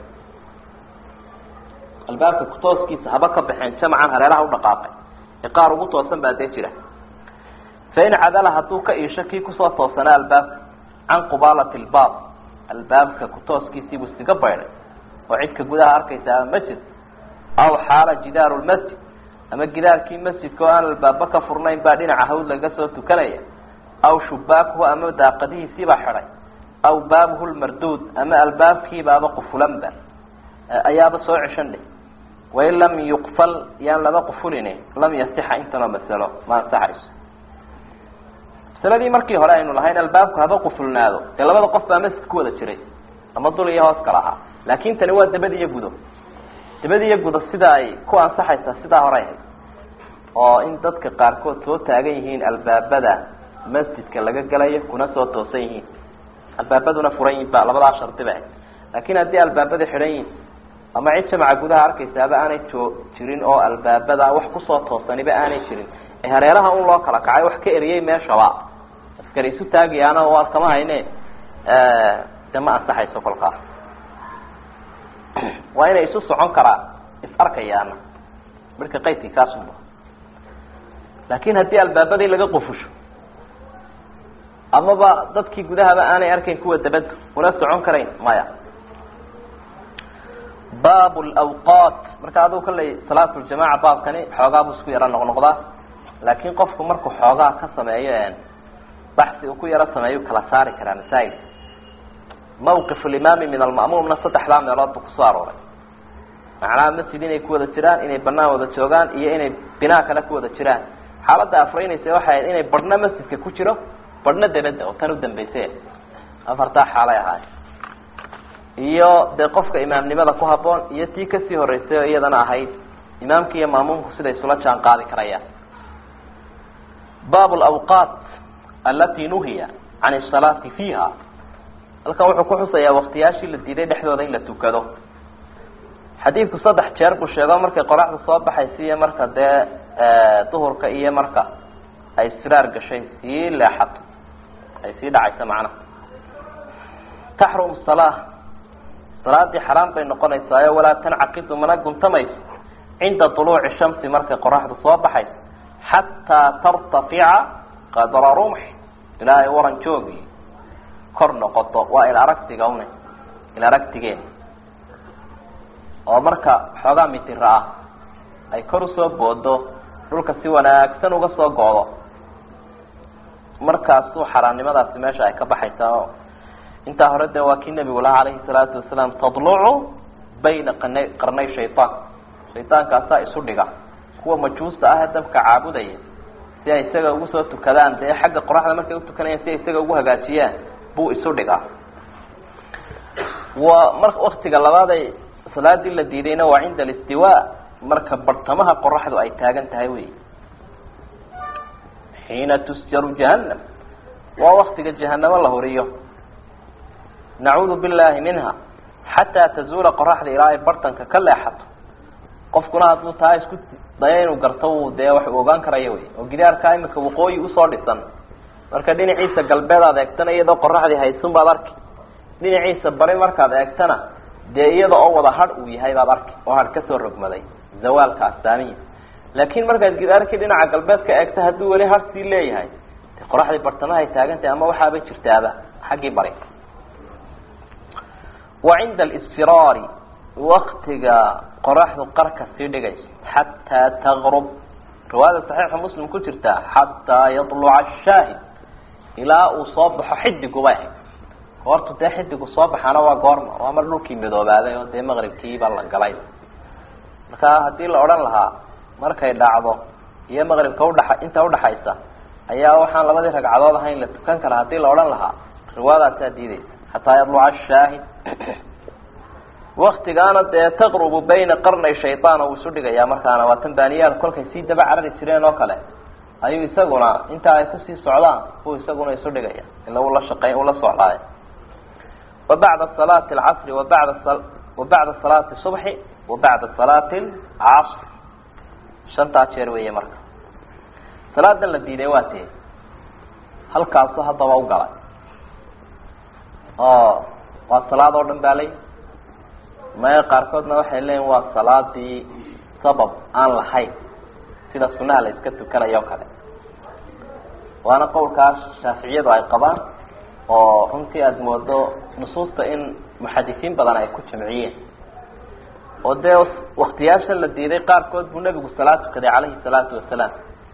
albaabka kutooskiisa haba ka baxeen jamcan hareeraha udhaqaaqay ee qaar ugu toosan baa dee jira fain cadala hadduu ka iisho kii kusoo toosanaa albaabka can qubaalati lbaab albaabka kutooskiisiibuu iskaga baydhay oo cidka gudaha arkaysa ama masjid aw xaala jidaaru lmasjid ama gidaarkii masjidka oo aan albaaba ka furnayn baa dhinaca hawd laga soo tukanaya aw shubaakuhu ama daaqadihiisiibaa xidhay aw baabuhu lmarduud ama albaabkiibaaba qufulanba ayaaba soo ceshan dheh wain lam yuqfal yaan laba qufulin lam yasixa intanoo masalo ma ansaxayso masaladii markii hore aynu lahayn albaabku haba qufulnaado dee labada qof baa masjid ku wada jiray ama dul iyo hoos kala ahaa laakin tani waa dabad iyo gudo dabad iyo gudo sida ay ku ansaxaysaa sidaa hore ahayd oo in dadka qaarkood soo taagan yihiin albaabada masjidka laga galayo kuna soo toosan yihiin albaabaduna furan yihin ba labadaa shardi ba ahayd laakin haddii albaabada xidhan yihin ama cid jamaca gudaha arkaysaaba aanay joo jirin oo albaabada wax kusoo toosaniba aanay jirin ee hareeraha un loo kala kacay wax ka eriyey meeshaba askari isu taagayaana waa kama hayne de ma ansaxayso kolkaas waa inay isu socon karaan is arkayaana marka qaydkii kaasunba laakin haddii albaabadii laga qufusho amaba dadkii gudahaba aanay arkayn kuwa dabadda una socon karayn maya baab lawqaat marka aduu kalley salaat ljamaca baabkani xoogaa buu isku yaro noqnoqdaa laakin qofku markuu xoogaa ka sameeyo baxsi uu ku yaro sameeyu kala saari karaa masaajid mawqif limaami min alma'muumna saddexdaa meelood buu kusoo arooray macnaha masjid inay ku wada jiraan inay banaan wada joogaan iyo inay binaa kale ku wada jiraan xaaladda afreynaysa waxay ahayd inay badhna masjidka ku jiro badhna dabadda oo tan u dambayse afartaa xaalay ahaay iyo dee qofka imaamnimada ku haboon iyo tii kasii horeysay oo iyadana ahayd imaamka iyo maamuumku siday isula jaan qaadi karayaan bab lawqaat alati nuhiya can asalaati fiiha halkan wuxuu ku xusayaa waktiyaashii la diiday dhexdooda in la tukado xadiidku saddex jeer buu sheego markay qoraxda soo baxaysa iyo marka dee duhurka iyo marka ay siraar gashay sii leexato ay sii dhacayso macnaha taxrum salaa salaadii xaraam bay noqonaysaayo walaa tancaqidu mana guntamayso cinda duluuci shamsi markay qoraxdu soo baxayso xataa tartafica qadra rumx ilaa ay waran joogi kor noqoto waa il aragtiga une il aragtigeen oo marka xoogaa mitira ah ay kor usoo boodo dhulka si wanaagsan uga soo go'do markaasuu xaraamnimadaasi meesha ay ka baxaysaa oo intaa hore de waa kii nebigu lahaa calayhi salaatu wasalaam tadlucu bayna qana qarnay shaytaan shaytaankaasaa isu dhiga kuwa majuusta ah ee dabka caabudaya si ay isaga ugu soo tukadaan dee xagga qoraxda markay utukanayaan si ay isaga ugu hagaajiyaan buu isu dhigaa wa mar waktiga labaaday salaadii la diidayna waa cinda alistiwa marka bartamaha qoraxdu ay taagan tahay wey xiina tusjaru jahannam waa waktiga jahanamo la horiyo nacuudu billahi minha xataa tazuula qoraxda ilaa ay bartanka ka leexato qofkuna hadduu taa isku dayo inuu garto uu dee wax uu ogaan karaya wey oo gidaarkaa imika waqooyi usoo dhisan marka dhinaciisa galbeed aad eegtana iyadoo qoraxdii haysun baad arki dhinaciisa bari markaad eegtana dee iyada oo wada hadh uu yahay baad arki oo hadh kasoo rogmaday zawaalka astaamihiisa laakin markaad gidaarkii dhinaca galbeed ka eegta hadduu weli hadh sii leeyahay de qoraxdii bartamahay taagantahay ama waxaaba jirtaaba xaggii bari wa cinda alisfiraari waktiga qoraxdu qarka sii dhigayso xataa tagrub riwaayada saxiixa muslim ku jirta xataa yadluca ashaahid ilaa uu soo baxo xidigubay ahayd goortu dee xidigu soo baxaana waa goorma waa mar dhulkii midoobaaday oo dee maqribkiiba la galay marka haddii la odhan lahaa markay dhacdo iyo maqribka udha inta udhaxaysa ayaa waxaan labadii ragcadood ahayn la tukan karaa haddii la odhan lahaa riwaayadaasaa diideysa xataa yadluca ashaahid waktigaana dee taqrubu bayna qarnay shayaan uu isu dhigayaa markaana waa tanbaaniyaal kolkay sii daba carari jireen oo kale ayuu isaguna intaa ay kusii socdaan buu isaguna isu dhigaya ila ula shaqey ula socdaayo wa bacda salaati alcasri wa bada wa bacda salaati subxi wa bacda salaati alcasr shantaa jeer weeye marka salaadan la diiday waa tee halkaasu haddaba u galay oo waa salaad oo dhan baa lay maya qaarkoodna waxay leeyihin waa salaadii sabab aan lahayn sida sunaha la iska tukanayo o kale waana qowlkaas shaaficiyadu ay qabaan oo runtii aada moodo nusuusta in muxadisiin badan ay ku jamciyeen oo dee waktiyaasha la diiday qaarkood buu nebigu salaad tukaday calayhi salaatu wasalaam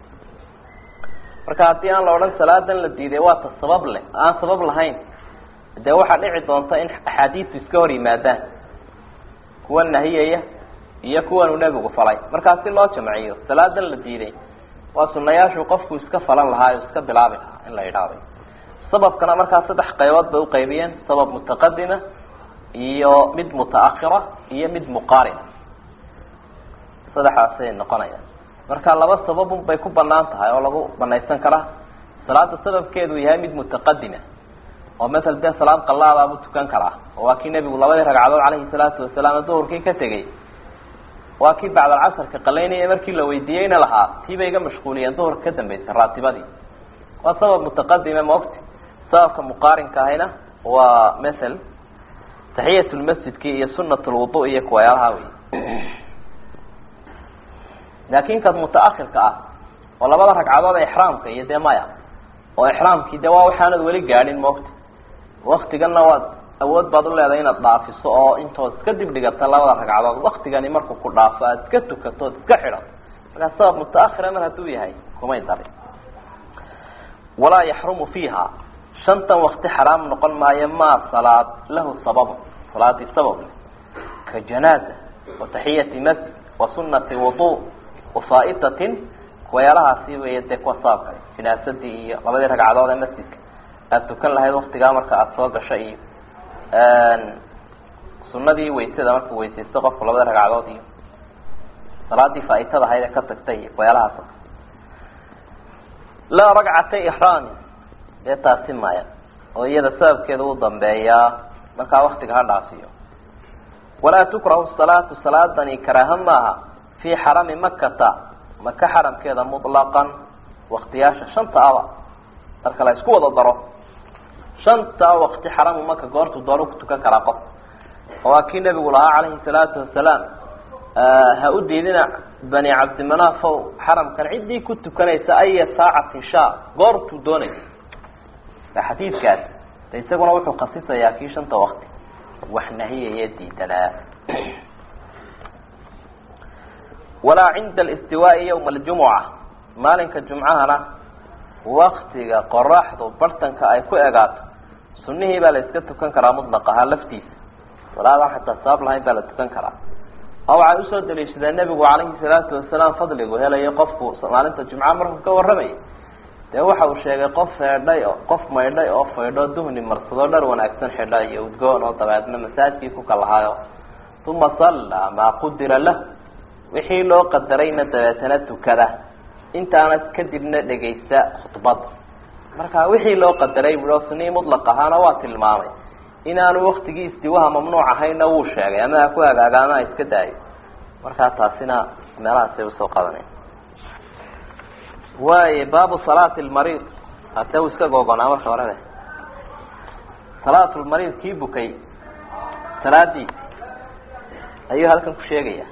marka haddii aan la odhan salaadan la diiday waa ta sabab leh aan sabab lahayn dee waxaa dhici doonta in axaadiistu iska hor yimaadaan kuwa nahiyaya iyo kuwanuu nebigu falay markaa si loo jamciyo salaadan la diiday waa sunayaashu qofku iska falan lahaa o iska bilaabi lahaa in la yidhaahdo sababkana markaa saddex qaybood bay uqaybiyeen sabab mutaqadima iyo mid mutaahira iyo mid muqaarina saddexaasay noqonayaan marka laba sababun bay ku banaan tahay oo lagu banaysan karaa salaada sababkeedu yahay mid mutaqadima oo masala dee salaad qalaadaabuu tukan karaa oo waa kii nebigu labadii ragcadood calayhi salaatu wasalaam duhurkii ka tegey waa kii bacdalcasarka qalaynaya markii la weydiiyeyna lahaa tii bay iga mashquuliyeen duhurka ka dambaysa raatibadii waa sabab mutaqadime maogti sababka muqaarinka ahayna waa masel taxiyat lmasjidki iyo sunat lwudu iyo kuwayaalaha wey laakin kad mutaahirka ah oo labada ragcadood ee ixraamka iyo dee maya oo ixraamkii de waa waxaanad weli gaadhin maogti waktiganna waad awood baad uleedahay inaad dhaafiso oo intood iska dib dhigata labada ragcadood waktigani markuu ku dhaafo aada iska tukato ood iska xidhato markaa sabab mutaahira mar hadduu yahay kumay darin walaa yaxrumu fiiha shantan wakti xaraam noqon maayo maa salaad lahu sababun salaadii sabab leh ka janaaza wa taxiyati masjid wa sunati wudu wa faaitatin kuwayaalahaasi weeye dee kuwa sababka jinaasadii iyo labadii ragcadood ee masjidka aada tukan lahayd waktigaa marka aada soo gasho iyo sunadii waysada markuu weysaysto qofku labada ragcadood iyo salaadii faa'itada ahayd ee ka tagtay iyo kuwayaalahaas laa ragcatay ixraamin dee taasi maya oo iyada sababkeeda u dambeeyaa markaa waktiga ha dhaafiyo walaa tukrahu salaatu salaadani karaaha maaha fii xarami makata maka xaramkeeda mutlaqan waktiyaasha shanta aba marka la isku wada daro shanta wakti xaramu maka goortu doonu ku tukan karaa qof oo waa kii nebigu lahaa calayhi salaatu wasalaam ha u diidina bani cabdimanafow xaramkan ciddii ku tukanaysa aya saacatin sha goortuu doonaysa xadiidkaas de isaguna wuxuu khasisayaa kii shanta wakti wax nahiyaya diidanaa walaa cinda alistiwaai yawma aljumuca maalinka jumcahana waktiga qoraxdu bartanka ay ku egaato sunihii baa la iska tukan karaa mutlaq ahaa laftiisa salaadaan xataa sabab lahayn baa la tukan karaa oo waxay usoo daliishadeen nebigu calayhi salaatu wasalaam fadligu helayo qofku maalinta jumca markuu ka warramayay dee waxa uu sheegay qof feedhay o qof maydhay oo faydho duhni marsado dhar wanaagsan xidha iyo udgoon oo dabeedna masaajkii ku kalahaayo uma sallaa maa qudira lah wixii loo qadarayna dabeetana tukada intaana kadibna dhegaysta khudbadda marka wixii loo qadaray buo sunii mutlaq ahaana waa tilmaamay inaanu waktigii istiwaha mamnuuc ahayna wuu sheegay ama ha ku hagaaga ama ha iska daayo markaa taasina meelahaasay usoo qadanay waay baabu salaati lmariid hase uu iska googonaa marka horebe salaatulmariid kii bukay salaadiisi ayuu halkan ku sheegaya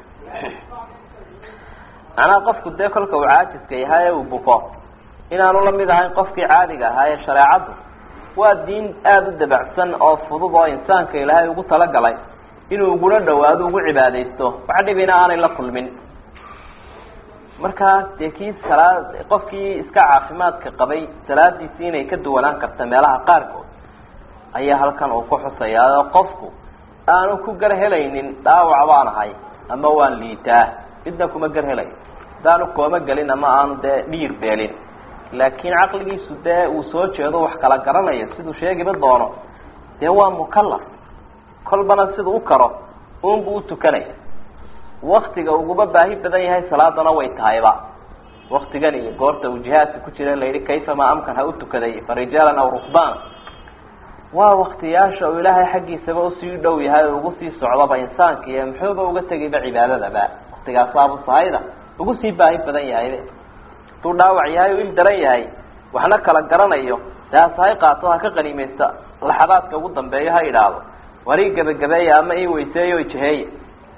macnaha qofku dee kolka uu caajiska yahay ee uu buko inaanu lamid ahayn qofkii caadiga ahaa ee shareecaddu waa diin aada u dabacsan oo fudud oo insaanka ilaahay ugu talagalay inuu ugula dhawaado ugu cibaadaysto wax dhibina aanay la kulmin markaa dee kii salaad qofkii iska caafimaadka qabay salaadiisi inay ka duwanaan karta meelaha qaarkood ayaa halkan uu ku xusayaa oo qofku aanu ku gar helaynin dhaawac baan ahay ama waan liitaa midna kuma gar helayo hadaanu kooma gelin ama aanu dee dhiir beelin laakiin caqligiisu dee uu soo jeedo wax kala garanayo siduu sheegiba doono dee waa mukalaf kolbana siduu u karo unbuu utukanaya waktiga uguba baahi badan yahay salaadana way tahayba waktigan iyo goorta uu jihaadka ku jira layihi kayfama amkan ha u tukaday fa rijaalan aw rukbaan waa waktiyaasha uu ilaahay xaggiisaba usii dhow yahay oo ugu sii socdaba insaanka iyo muxuuba uga tegayba cibaadadaba waktigaasaabuu sahayda ugu sii baahi badan yahay haduu dhaawac yahay o il daran yahay waxna kala garanayo dee hasahay qaato ha ka qaniimeysta laxadaadka ugu dambeeyo ha idhaahdo war ii gebagabeeya ama ii weyseeyo ijaheeya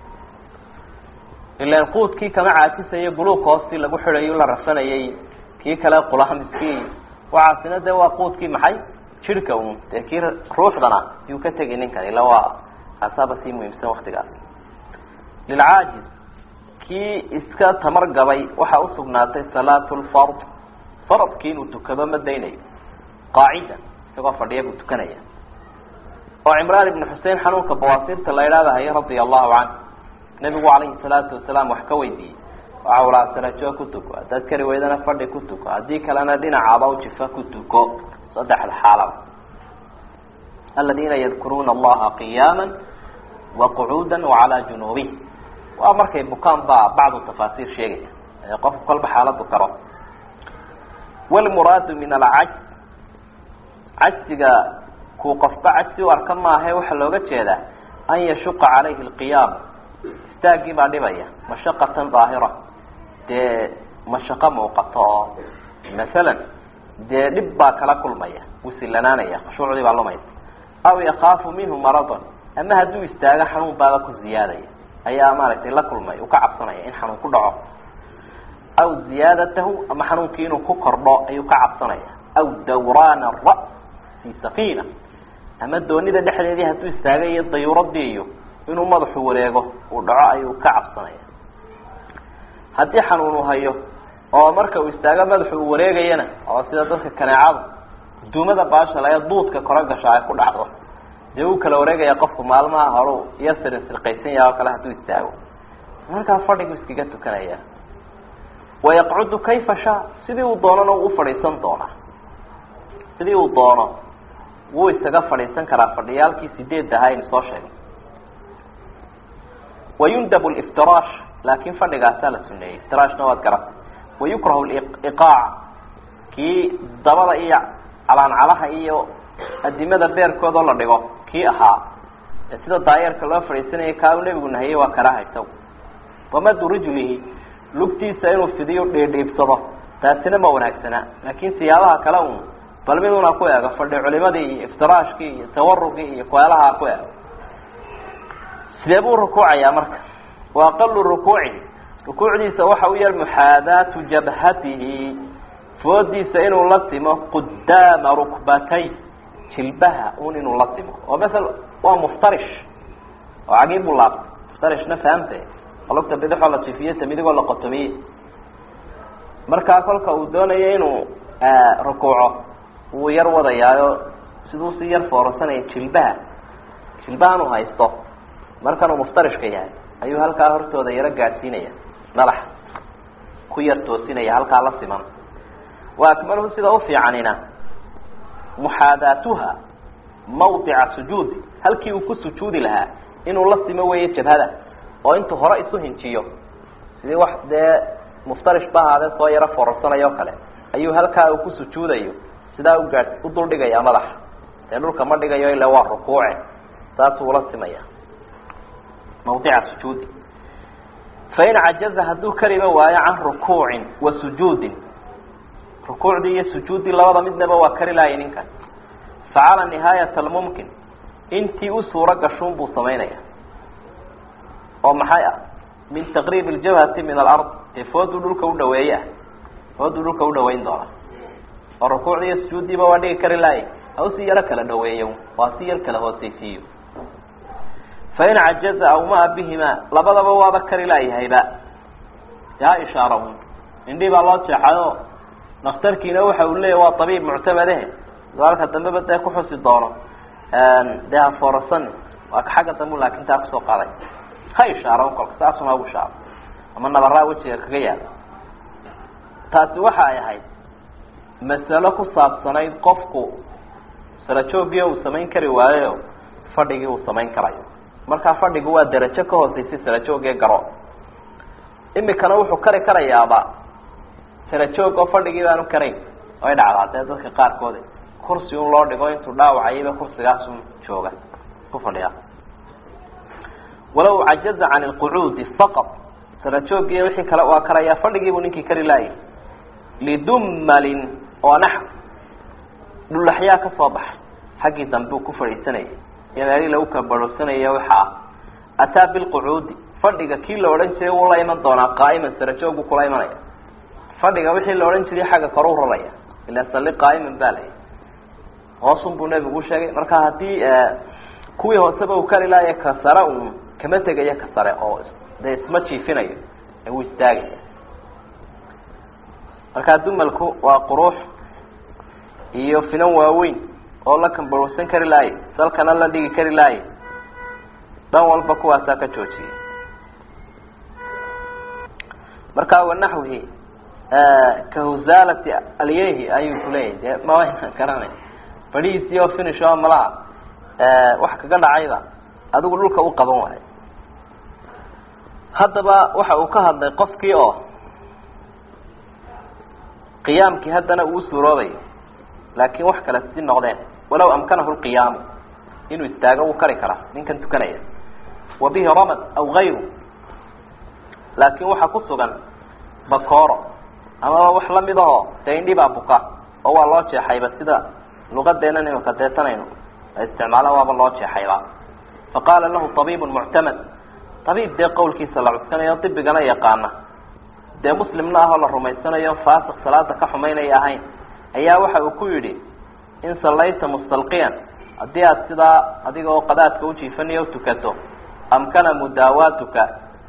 ilan quudkii kama caajisayo buluug hoostii lagu xidayo la rasanayay kii kale qulaha miskiin waxaasina dee waa quudkii maxay jirhka un dee kii ruuxdana yuu ka tegi ninkan ila waa kaasaaba sii muhiimsan waktigaas lilcaajiz kii iska tamar gabay waxaa usugnaatay salaatu lfard faradkii inuu tukado ma daynayo qaacida isagoo fadhiya buu tukanaya oo cimraan ibnu xusein xanuunka bawaasiirta la idhaada haya radia allahu canhu nabigu calayhi salaatu wasalaam wax ka weydiiyey waxa ulaa sarajo ku tuko haddaad kari weydana fadhi ku tuko haddii kalena dhinacaaba jifa ku tuko saddexda xaalaba aladiina yadkuruuna allaha qiyaama waqucuuda wacalaa junuubih waa markay bukaan baa bacdu tafaasiir sheegaya ee qofku kolba xaaladu karo walmuraadu min alcaj cajsiga kuu qofba cajsi u arka maahae waxaa looga jeedaa an yashuqa calayhi lqiyaam istaagii baa dhibaya mashaqatan daahira dee mashaqo muuqato oo masalan dee dhib baa kala kulmaya wuu silanaanaya khushuucdii baa lumaysa aw yakaafu minhu maradon ama hadduu istaago xanuun baaba ku ziyaadaya ayaa maaragtay la kulmay uu ka cabsanaya in xanuun ku dhaco aw ziyaadatahu ama xanuunkii inuu ku kordho ayuu ka cabsanaya aw dawraan ara fi safiina ama doonida dhexdeedii hadduu istaagay iyo dayuuradii iyo inuu madaxu wareego uu dhaco ayuu ka cabsanaya haddii xanuun uu hayo oo marka uu istaago madaxu uu wareegayana oo sida dadka kaneecada duumada baasha laga duudka kora gasha ay ku dhacdo dee uu kala wareegaya qofku maalmaha horu iyo sirin sirqaysan yaha oo kale hadduu istaago markaa fadhigu iskaga tukanaya wayaqcudu kayfa shaa sidii uu doonana uu ufadhiisan doonaa sidii uu doono wuu isaga fadhiisan karaa fadhiyaalkii sideed ahaa aynu soo sheegay wayundab liftiraash laakin fadhigaasaa la suneeyey iftiraashna waad garatay wayukrahu liqaac kii dabada iyo calaancalaha iyo adimada beerkoodoo la dhigo kii ahaa ee sida daayeerka loo fadhiisanaya kaa uu nebigu nahiyey waa karaha isagu wamadu rijlihi lugtiisa inuu fidiyo dhiidhiibsado taasina ma wanaagsana laakin siyaabaha kale un bal miduna ku eego fadhi culimadii iyo iftiraashkii iyo tawarugii iyo kueelaha ku eego sidee buu rukuucayaa marka wa aqalu rukuucihi rukuucdiisa waxa u yar muxaadaatu jabhatihi foodiisa inuu la simo qudaama rukbatay jilbaha un inuu la simo oo masel waa muftarish oo cagii buu laabtay muftarishna fahamte lugta bidixoo la jifiyo ta midigoo la qotomiye markaa kolka uu doonayo inuu rukuuco wuu yar wadayaayo siduu si yar foorarsanaya jilbaha jilbahan uu haysto markanuu muftarishka yahay ayuu halkaa hortooda yaro gaadhsiinaya madaxa ku yar toosinaya halkaa la siman wa akmaluhu sida ufiicanina muxaadaatuha mawdica sujuudi halkii uu ku sujuudi lahaa inuu la simo weeye jabhada oo intuu hore isu hinjiyo sidii wax dee muftarish ba ahaadee soo yaro foorarsanaya o kale ayuu halkaa uu ku sujuudayo sidaa ugaa u dul dhigaya madaxa dee dhulka ma dhigayo ila waa rukuuce saasuu ula simaya mawdica sujuudi fain cajaza hadduu kariba waayo can rukuucin wa sujuudin rukuucdii iyo sujuuddii labada midnaba waa kari laaya ninkan facala nihaayat almumkin intii u suuro gashuun buu samaynaya oo maxay ah min taqriib aljabhati min alard dee fooduu dhulka u dhaweeye ah fooduu dhulka u dhaweyn doona oo rukuucdii iyo sujuuddiiba waa dhigi kari laaya ha usii yaro kala dhaweeyo waa si yar kala hooseysiiyo fain cajaza aw maa bihima labadaba waaba kari laayahayba yaa ishaarahun indhii baa loo jeexayo daktarkiina waxa uu leeyahy waa abiib muctamadehe alka dambeba dee kuxusi doono dee ha foorarsan waa ka xagga dambu laakin taa kusoo qaaday ha ishaaro kolka saasuna ugu shaaro ama nabaraa wejiga kaga yaala taasi waxa ay ahayd masalo ku saabsanayd qofku sarajoogii uu samayn kari waayo fadhigii uu samayn karayo markaa fadhigu waa darajo ka hooseysay sarajoogee garo imikana wuxuu kari karayaaba sarajoog oo fadhigii baanu karayn ay dhacdaa dee dadka qaarkood kursi un loo dhigo intuu dhaawacayba kursigaasun jooga ku fadhiya walaw cajaza can lqucuudi faqad sarajoogiiyo wixii kale waa karayaa fadhigiibuu ninkii kari laayay lidummalin oo naxw dhulaxyaa ka soo baxay xaggii dambe uu ku fadhiisanayay iyo meelii lagu kabarhsanaya waxa ah ataa bilqucuudi fadhiga kii la odhan jiray wuu la iman doonaa qaa'iman sarajoogu kula imanaya fadhiga wixii la odhan jiray xagga kore u raraya ila salli qaa'iman baa lay hoosun buu nebigu sheegay marka haddii kuwii hooseba uu kari laaya ka sare un kama tegayo ka sare oo dee isma jiifinayo ee wuu istaagaya markaa dumalku waa quruux iyo finan waaweyn oo la kambarwsan kari laaye salkana la dhigi kari laaye dhan walba kuwaasaa ka joojiyay markaa wanaxwihi kahuzaalati alyehi ayuu kuleeyahy dee mawaynan garanay fadhihiisii oo finish oo malaa wax kaga dhacayba adigu dhulka u qaban waayo haddaba waxa uu ka hadlay qofkii oo qiyaamkii haddana uu suuroobayo laakiin wax kale si noqdeen walaw amkanahu lqiyaamu inuu istaago wuu kari karaa ninkan tukanaya wa bihi ramad aw gayru laakiin waxaa ku sugan bakooro amaba wax lamid aho dee indhi baa buka oo waa loo jeexayba sida luqadeena imaka deetanayno isticmaala waaba loo jeexayba faqaala lahu tabiib muctamad tabiib dee qawlkiisa la cuskanayo dibigana yaqaana dee muslimna ahoo la rumaysanayo faasiq salaada ka xumaynaya ahayn ayaa waxa uu ku yidhi in sallayta mustalqiyan haddii aada sidaa adiga oo qadaadka ujiifanayo tukato amkana mudaawaatuka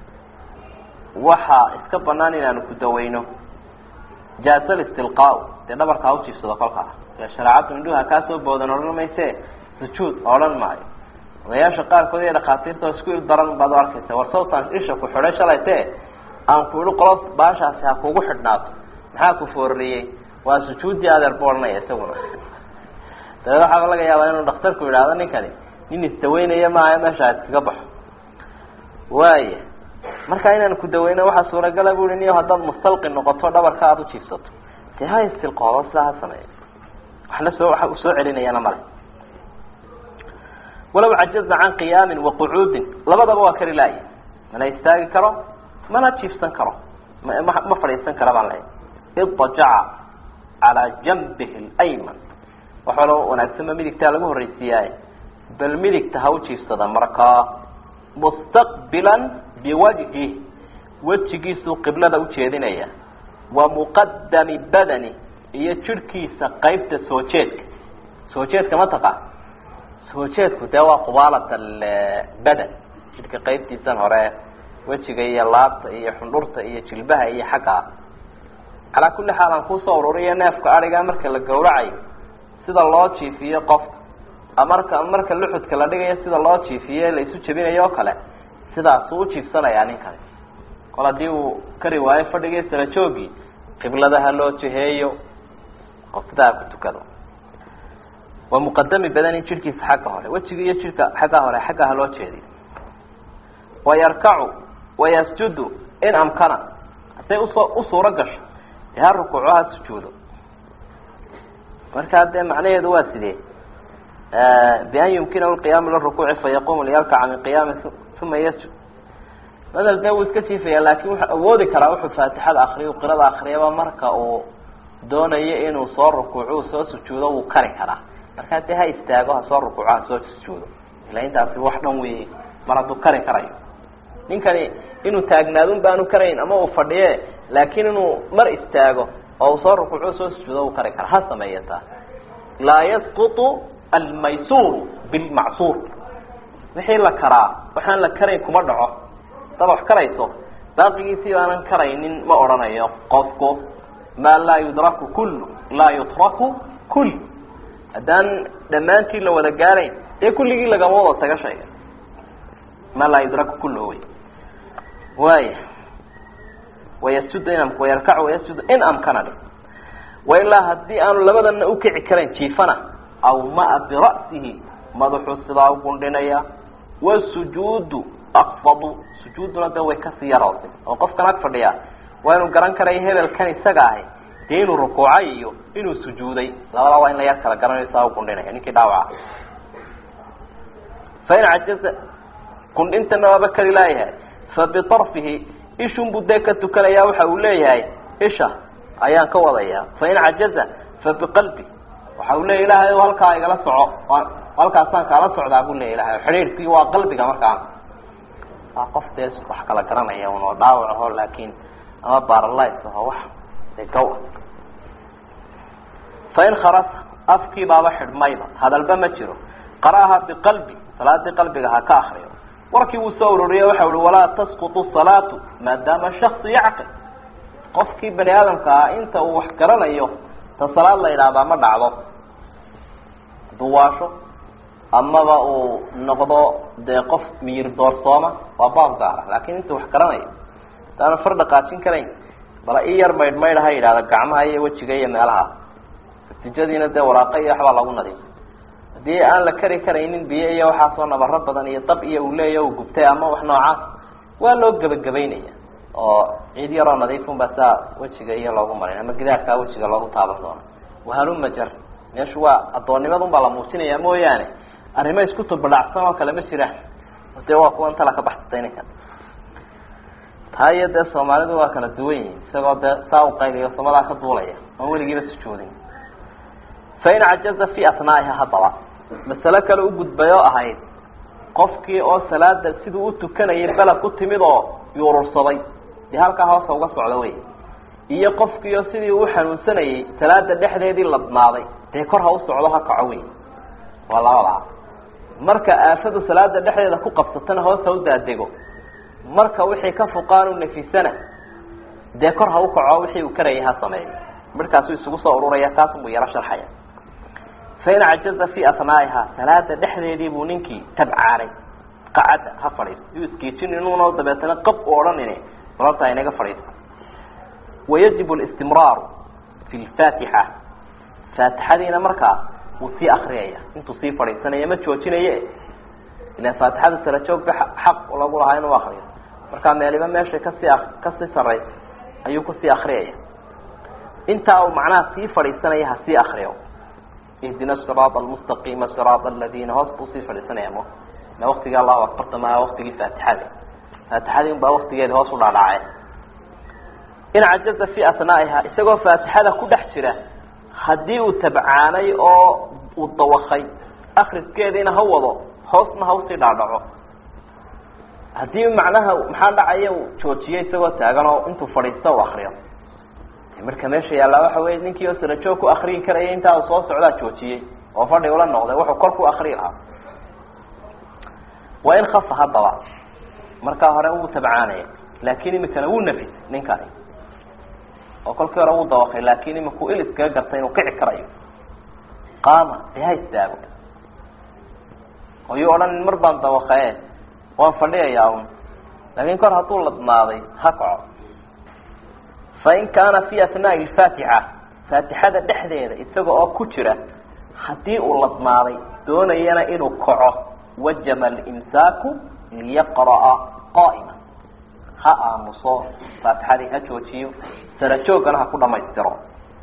waxaa iska banaan inaanu ku daweyno jaasa listilqaa dee dhabarka ha ujiifsado kolkaa dee shareecaddu indhuha kaasoo boodan odhan mayse sujuud odhan maayo odayaasha qaarkood iyo dhakhaatiirta oo isku il daran baad u arkaysa war sawtaan isha ku xidhay shalayte aan ku ihi qolo baashaasi ha kugu xidhnaato maxaa ku foorariyey waa sujuuddii adeer bu odhanaya isaguna dabeed waxaaba laga yaabaa inuu dhakhtarku yidhaahdo ninkani nin isdaweynaya maaha meesha ha iskaga baxo waaya marka inaan ku daweyno waxaa suuragala bu ihi niyo haddaad mustalqi noqoto dhabarka aada ujiifsato dee ha istilqoodo sidaa ha sameeya waxna soo waxa uu soo celinayana male walaw cajaza can qiyaamin wa qucuudin labadaba waa kari laaya mana istaagi karo mana jiifsan karo ma ma fadhiisan kara baan lehay idajaca calaa janbihi lyman waxalo wanaagsanba midigtaa lagu horreysiiyaay bal midigta ha u jiifsada markaa mustaqbilan biwajhi wejigiisuu qiblada ujeedinaya wa muqadami badani iyo jirhkiisa qeybta soo jeedka soo jeedka ma taqaan soo jeedku dee waa qubaalat albadan jidhka qeybtiisan hore wejiga iyo laabta iyo xundhurta iyo jilbaha iyo xaggaa calaa kulli xaal aan kusoo ururiyo neefka adhiga marka la gawracayo sida loo jiifiyo qofka marka marka luxudka la dhigayo sida loo jiifiye la isu jebinayo oo kale sidaasuu ujiifsanayaa ninkani kol haddii uu kari waayo fadhigii sala joogii qibladaha loo jiheeyo oo sidaa ku tukado waa muqadami badani jidhkiisa xagga hore wejiga iyo jidhka xagga hore xagga ha loo jeediyo wayarkacu wayasjudu in amkana haday usoo u suuro gasho dee ha rukuuco ha sujuudo markaa dee macnaheedu waa sidee bian yumkinahu lqiyaamu lirukuuci fayaqumu liyarkaca min qiyaami uma yasjud madal dee wuu iska jiifaya laakin wuxuu awoodi karaa wuxuu faatixada akriyo qirada akriyaba marka uu doonayo inuu soo rukuuco soo sujuudo wuu kari karaa markaa dee ha istaago ha soo rukuuco ha soo sujuudo ila intaasi wax dhan wey mar hadduu kari karayo ninkani inuu taagnaadun baanu karayn ama uu fadhiye laakiin inuu mar istaago oo uu soo rukuuco soo sujuudo uu kari kara ha sameeya taa laa yasqutu almaysuur bilmacsuur wixii la karaa waxaan la karayn kuma dhaco hadaad wax karayso baaqigiisii baanan karaynin ma odhanayo qofku maa laa yudraku kullu laa yutraku kull haddaan dhammaantii la wada gaarayn dee kulligii lagama wada taga shayga maa laa yudraku kullu wey waaya wayasjud in wayarkacu wayasjud in amkana dhe wailaa haddii aanu labadana ukici karayn jiifana awmaa bira'sihi madaxuu sidaa u gundhinaya wasujuudu akfadu sujuuduna de way kasii yarootay oo qofkan ag fadhiya waa inuu garan karayo hebelkan isaga ahi dee inuu rukuucay iyo inuu sujuuday labadaa waa in la yar kala garanayo saa u gundhinaya ninkii dhaawaca fain cajaza gundhintana waaba kali laayahay fa biarfihi ishun buu dee ka tukanaya waxa uu leeyahay isha ayaan ka wadayaa fain cajaza fa biqalbi waxa uu leeya ilahay halkaa igala soco halkaasaan kaala socdaa buu leya ilahay xidhiidhkii waa qalbiga markaan waa qof dee wax kala garanaya un oo dhaawac aho laakin ama baralys aho wax de gaw fain kharasa afkii baaba xidhmayba hadalba ma jiro qara'aha biqalbi salaadii qalbiga ha ka akriyo warkii wuu soo ururiye waxa uhi walaa tasqutu salaatu maadaama shaksu yacqil qofkii bani aadamka ah inta uu wax garanayo ta salaad la yidhaahdaa ma dhacdo duwaasho amaba uu noqdo dee qof miyir doorsooma waa baab gaara laakin inta wax garanayo hadaana far dhaqaajin karayn bala i yar maydh maydh ha yidhahda gacmaha iyo wejiga iyo meelaha natijadiina dee waraaqa iyo waxbaa lagu nadiifay haddii aan la kari karaynin biyo iyo waxaasoo nabaro badan iyo dab iyo uu leeya u gubtay ama wax noocaas waa loo gebagabaynaya oo ciid yaroo nadiifun baa saa wejiga iyo loogu marin ama gidaarkaa wejiga loogu taaban doono wahaluma jar meeshu waa addoonnimadun baa la muujinaya mooyaane arrimo isku tubadhacsan oo kale ma jiraan dee waa kuwan tala ka baxsatay ninkan taa iyo dee soomaalidu waa kala duwan yihin isagoo dee saa u qayliyo samadaa ka duulaya oon weligiiba sujuudin fain cajaza fi asnaa'iha haddaba masale kale u gudbay oo ahayd qofkii oo salaada siduu u tukanayay beled ku timid oo yuurursaday dee halkaa hoosa uga socda wey iyo qofkii oo sidii uu xanuunsanayay salaada dhexdeedii ladnaaday dee kor ha u socdo ha kaco wey waa labadaa marka aafadu salaada dhexdeeda ku qabsatana hoos ha u daadego marka wixii ka fuqaanu nafisana dee kor ha u kaco wixii uu karayay ha sameeyo markaasuu isugu soo ururaya kaasunbuu yaro sharxaya fain cajaza fi asnaa'iha salaada dhexdeedii buu ninkii tabcaanay qacadda ha fadhiisto yuu isgeejin inuuna dabeetana qab u odhanine balorta inaga fadhiisto wayajib listimraaru fi lfaatixa faatixadiina markaa wuu sii akriyaya intuu sii fadhiisanaya ma joojinaye ilan faatixada sara joogba xaq lagu lahaa inuu akriyo markaa meeliba meeshay kasii kasii saraysa ayuu kusii akriyaya intaa uu macnaha sii fadhiisanaya ha sii akriyo ihdina siraat almustaqiima siraat aladiina hoos buu sii fadhiisanaya mo ma waktigii allahu akbarta maa waktigii faatixada faatixadii unbaa waktigeedi hoos u dhaadhacay in cajaza fi asnaa'iha isagoo faatixada ku dhex jira haddii uu tabcaanay oo uu dawakay akriskeediina ha wado hoosna ha usii dhaadhaco haddii macnaha maxaa dhacaya uu joojiyay isagoo taagan oo intuu fadhiisto u akriyo marka meesha yaallaa waxa wey ninkii oo sarajoog ku akriyi karaya intaa uu soo socdaa joojiyey oo fadhi ula noqday wuxuu kor ku akriyi lahaa waa in khafa haddaba markaa hore wuu tabcaanaya laakin imikana wuu nafisay ninkani oo kolkii hore wuu dawakay laakin imikuu il iskaga gartay inuu kici karayo qaama dee ha istaago oo yuu odhan mar baan dawakae waan fadhiyayaa un laakin kor hadduu ladnaaday ha kaco fain kaana fi asnaai lfaatixa faatixada dhexdeeda isaga oo ku jira haddii uu ladnaaday doonayana inuu kaco wajaba alimsaaku liyaqra'a qaa'ima ha aamuso faatixadii ha joojiyo sarajoogana ha ku dhamaystiro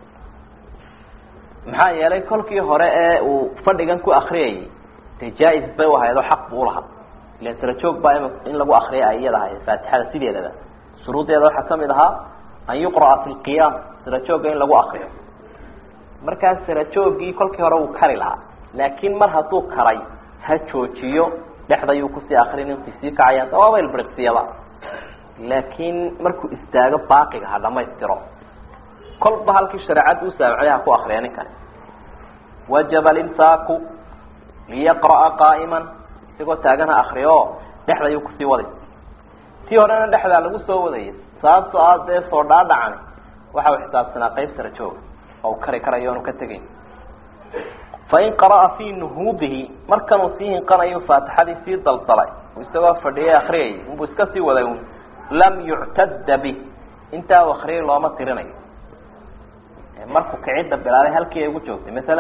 maxaa yeelay kolkii hore ee uu fadhigan ku akriyayay dee jaa-is bay u ahayd oo xaq buu ulahaa ilan sarajoog baa in lagu akriya ay iyada ahayd faatixada sideedaba shuruuddeeda waxaa kamid ahaa an yuqra'a fi lqiyaam sarajoogga in lagu akriyo markaas sarajoogii kolkii hore wuu kari lahaa laakin mar hadduu karay ha joojiyo dhexdayuu kusii akrin intay sii kacayaan dawaaba ilbriqsiyaba laakiin markuu istaago baaqiga ha dhamaystiro kolba halkii shareecadda u saamicday ha ku akriya ninkani wajaba alimsaaku liyaqra'a qaa'iman isagoo taagan ha akriyo dhexdayuu kusii waday tii horena dhexdaa lagu soo wadayay sababto ah dee soo dhaadhacani waxa uu xisaabsanaa qayb sara jooga oo u kari karayo onu ka tegayn fain qara'a fii nuhuudihi markanuu sii hinqanayo faatixadii sii daldalay isagoo fadhiyay akriyayay inbuu iska sii waday un lam yuctada bih intaa u akriyay looma tirinayo markuu kicidda bilaabay halkii ay ugu joogtay masalan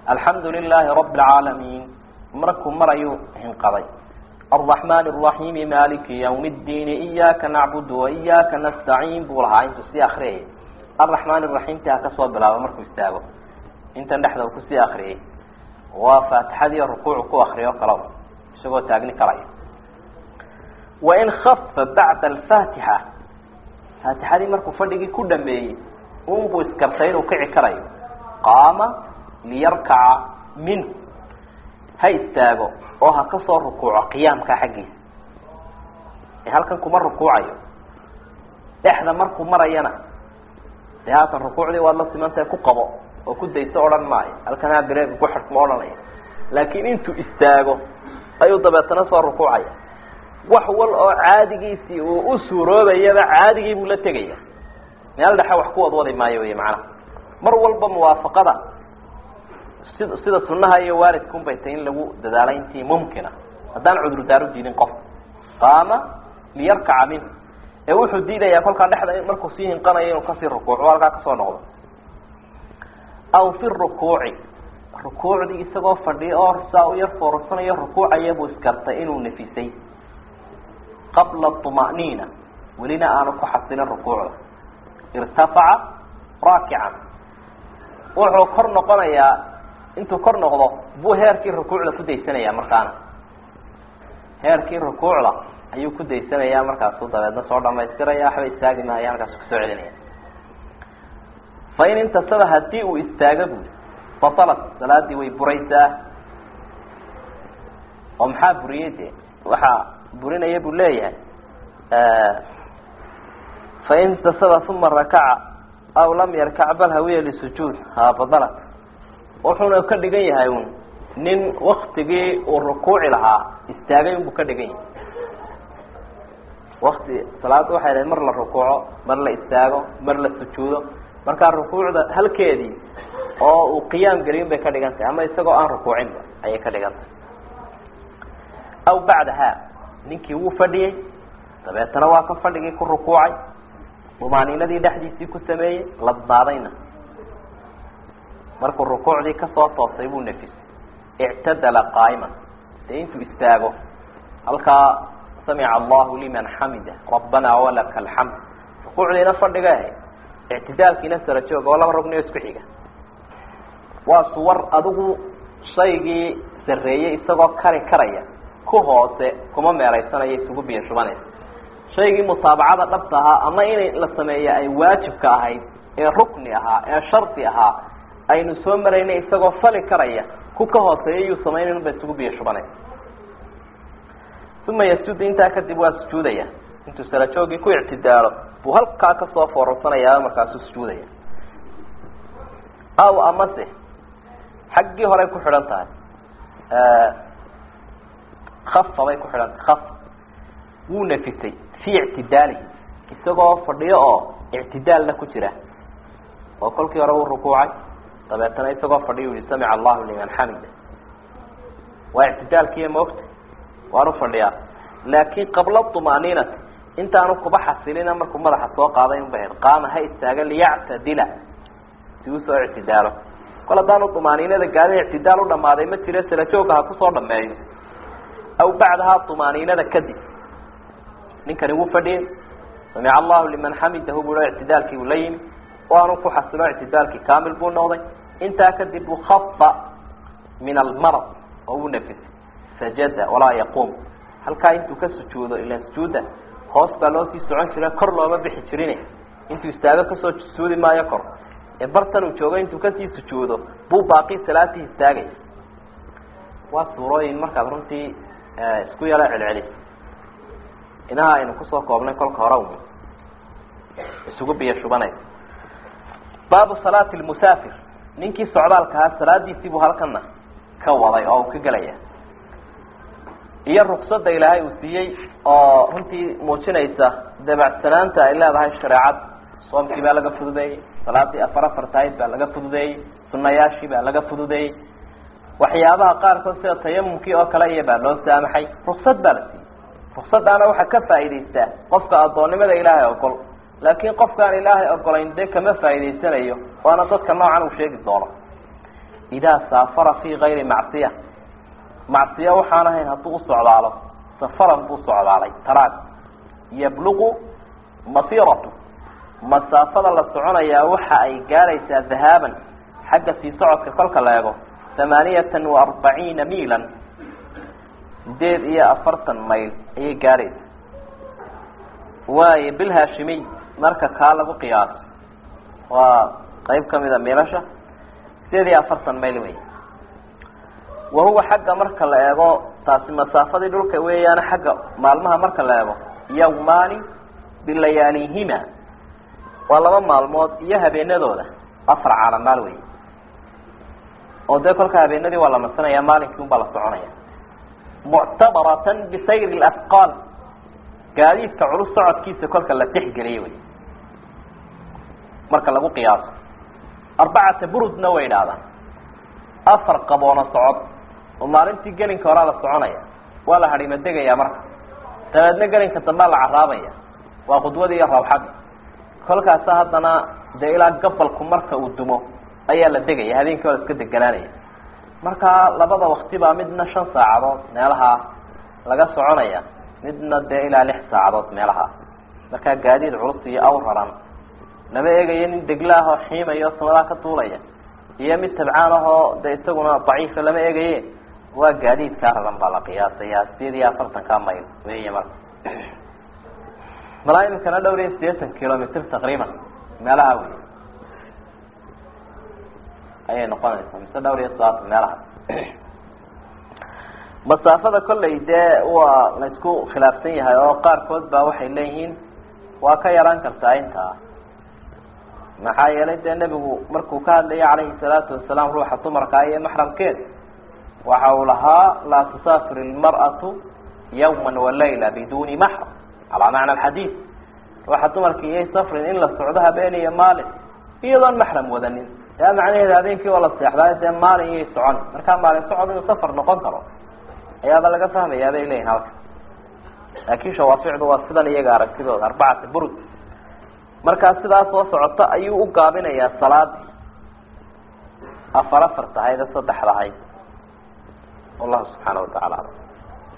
alxamdu lilaahi rabi alcaalamiin markuu marayuu hinqaday alraxmaan araxiimi maliki ywmi ddiini iyaaka nacbudu waiyaaka nastaciin buu lahaa intuu sii akriyayay alraxmaan araxiimti ha kasoo bilaabo markuu istaago intan dhexda uu kusii akriyay waa faatixadii rukuucu ku akriyo kala isagoo taagni kalaya wain kafa bacda alfaatixa faatixadii markuu fadhigii ku dhameeyey unbuu iskartay inuu kici karayo qaama liyarkaca minhu ha istaago oo ha kasoo rukuuco qiyaamka xaggiisa ee halkan kuma rukuucayo dhexda markuu marayana dee haatan rukuucdii waad la simantahay ku qabo oo ku dayso odhan maayo halkan ha bireega ku xidh ma odhanaya laakiin intuu istaago ayuu dabeetana soo rukuucaya wax wal oo caadigiisii uu u suuroobayaba caadigii buu la tegaya meel dhexe wax ku wadwadi maayo wey macnaha mar walba muwaafaqada sid sida sunaha iyo waalidka unbay tahay in lagu dadaalo intii mumkina haddaan cudurdaar u diidin qof qaama liyarkaca minhu ee wuxuu diidayaa kolkaa dhexda markuu sii hinqanayo inuu kasii rukuuco halkaa kasoo noqdo aw fi rukuuci rukuucdii isagoo fadhiya oo saa u yar foorarsanayo rukuucaya buu iskartay inuu nafisay qabla طma'niina welina aanu ku xasilin rukuucda irtafaca raakican wuxuu kor noqonayaa intuu kor noqdo buu heerkii rukuucda ku daysanaya markaana heerkii rukuucda ayuu ku daysanaya markaasu dabeedna soo dhamaystiraya waxba istaagi mahaya halkaasu kasoo celinaya fain intasaba hadii uu istaago bui batalat salaadii way buraysaa oo maxaa buriyey de waxaa burinaya buu leeyahay fain intasaba uma rakaca aw lam yarkac bal hawiya lisujuud ha badalat wuxuuna ka dhigan yahay un nin waktigii uu rukuuci lahaa istaagay unbuu ka dhigan yahay wakti salaada waxay dhahay mar la rukuuco mar la istaago mar la sujuudo markaa rukuucda halkeedii oo uu qiyaam gelin bay ka dhigan tahay ama isagoo aan rukuucinba ayay ka dhigan tahay aw bacdaha ninkii wuu fadhiyey dabeetana waa ka fadhigii ku rukuucay dumaaniinadii dhexdiisii ku sameeyey ladnaadayna markuu rukuucdii kasoo toosay buu nafisay ictadala qaa'iman dee intuu istaago halkaa samica allahu liman xamida rabbana walaka alxamd rukuucdiina fadhiga ahayd ictidaalkiina sara jooga oo laba rugniyo isku xiga waa suwar adigu shaygii sarreeyey isagoo kari karaya ku hoose kuma meeraysanayo isugu biyo shubanaysa shaygii mutaabacada dhabta ahaa ama inay la sameeya ay waajibka ahayd ee rukni ahaa ee shardi ahaa aynu soo maraynay isagoo fali karaya ku ka hooseeya yuu samaynayn ba isugu biyo shubanaysa uma yasjudu intaa kadib waa sujuudaya intuu sarajoogii ku ictidaalo buu halkaa kasoo foorarsanaya markaasuu sujuudaya aw amase xaggii horey ku xidhan tahay kafa bay ku xidhan tahay kafa wuu nafisay fii ictidaalihi isagoo fadhiyo oo ictidaalna ku jira oo kolkii hore uu rukuucay dabeetana isagoo fadhiyo yihi samica allahu liman xamida waa ictidaalkiiya maogta waanu fadhiyaa laakin qabla طumaaniinati intaanu kuba xasilina markuu madaxa soo qaaday unba ahayd qaama ha istaaga liyactadila si uu soo ictidaalo kol haddaanu طumaaniinada gaadin ictidaal u dhamaaday ma jire salajooga ha kusoo dhameeyo aw bacdaha طumaaniinada kadib ninkani wuu fadhiyey samica allahu liman xamidahu buu ictidaalkii uu la yimi waanu ku xasilo ictidaalkii kamil buu noqday intaa kadib uu khafa min almarad oo uu nafisay sajada walaa yaquum halkaa intuu ka sujuudo ilan sujuuda hoos baa loo sii socon jira kor looma bixi jirin intuu istaago kasoo sujuudi maayo kor ee bartan uu joogo intuu kasii sujuudo buu baaqi salaatii istaagaya waa suurooyin markaad runtii isku yalo celcelis inaha aynu kusoo koobnay kolka hore un isugu biyo shubanaysa baabu salaati lmusaafir ninkii socdaalka ahaa salaadiisii buu halkana ka waday oo uu ka gelaya iyo ruksada ilaahay uu siiyey oo runtii muujinaysa dabacsanaanta ay leedahay shareecad soomkii baa laga fududeeyey salaadii afar afartahayd baa laga fududeeyey sunayaashii baa laga fududeeyey waxyaabaha qaarkood sida tayamumkii oo kale iyo baa loo saamaxay ruksad baa la siiyey ruksadaana waxaa ka faa'idaystaa qofka addoonnimada ilaahay ogol laakiin qofkaan ilaahay ogolayn dee kama faa'idaysanayo waana dadka noocan uu sheegi doono idaa saafara fii kayri macsiya macsiya waxaan ahayn hadduu u socdaalo safaran buu socdaalay taraag yabluqu masiratu masaafada la soconayaa waxa ay gaadhaysaa dhahaaban xagga sii socodka kolka la eego thamaaniyatan wa arbaciina miilan sideed iyo afartan mayl ayay gaadhaysa waayo bilhaashimiy marka kaa lagu qiyaaso waa qeyb kamid a miilasha sideed iyo afartan mayl wey wahuwa xagga marka la eego taasi masaafadii dhulka weeyaana xagga maalmaha marka la eego yawmaani bilayaalihima waa laba maalmood iyo habeenadooda afar calamaal wey oo dee kolka habeenadii waa la nasanaya maalinkii un baa la soconaya muctabaratan bisayri lafqaal gaadiidka culus socodkiisa kolka la tixgeliya wey marka lagu qiyaaso arbacata burudna way idhahdaan afar qaboona socod oo maalintii gelinka horaa la soconaya waa la hadhima degaya marka dabeedna gelinka dambea la caraabaya waa khudwadii iyo rawxadii kolkaasa haddana dee ilaa gabalku marka uu dumo ayaa la degaya habeenkii waa la iska deganaanaya marka labada wakti baa midna shan saacadood meelaha laga soconaya midna dee ilaa lix saacadood meelaha markaa gaadiid culus iyo awraran lama eegayo nin degla ah oo xiimayo samadaa ka duulaya iyo mid tabcaan ahoo de isaguna daciifa lama eegaye waa gaadiidkaa raran baa la qiyaasaya sideed iyo afartanka mayl wey marka malaa imikana dhowr iyo sideetan kilomitr taqriiban meelaha wey ayay noqonaysaa mise dhowr iyo soddon meelaha masaafada kolley dee waa la isku khilaafsan yahay oo qaarkood baa waxay leeyihiin waa ka yaraan kartaa intaa maxaa yeelay dee nebigu markuu ka hadlayay calayhi salaatu wasalaam ruuxa dumarkaa iyo maxramkeed waxa uu lahaa laa tusaafir ilmar'atu yawma walayla biduni maxram calaa macna alxadiid ruuxa dumarka iyay safrin in la socdo habeen iyo maalin iyadoon maxram wadanin yaa macnaheeda habeenkii waa la seexdaayo dee maalin iyay socon markaa maalin socod inuu safar noqon karo ayaaba laga fahmayaa bay leeyihin halka laakin shawaaficdu waa sidan iyaga aragtidooda arbacata burud markaa sidaa soo socota ayuu u gaabinayaa salaadii afar afar tahayd saddexdahayd wallahu subxaana wa tacala alam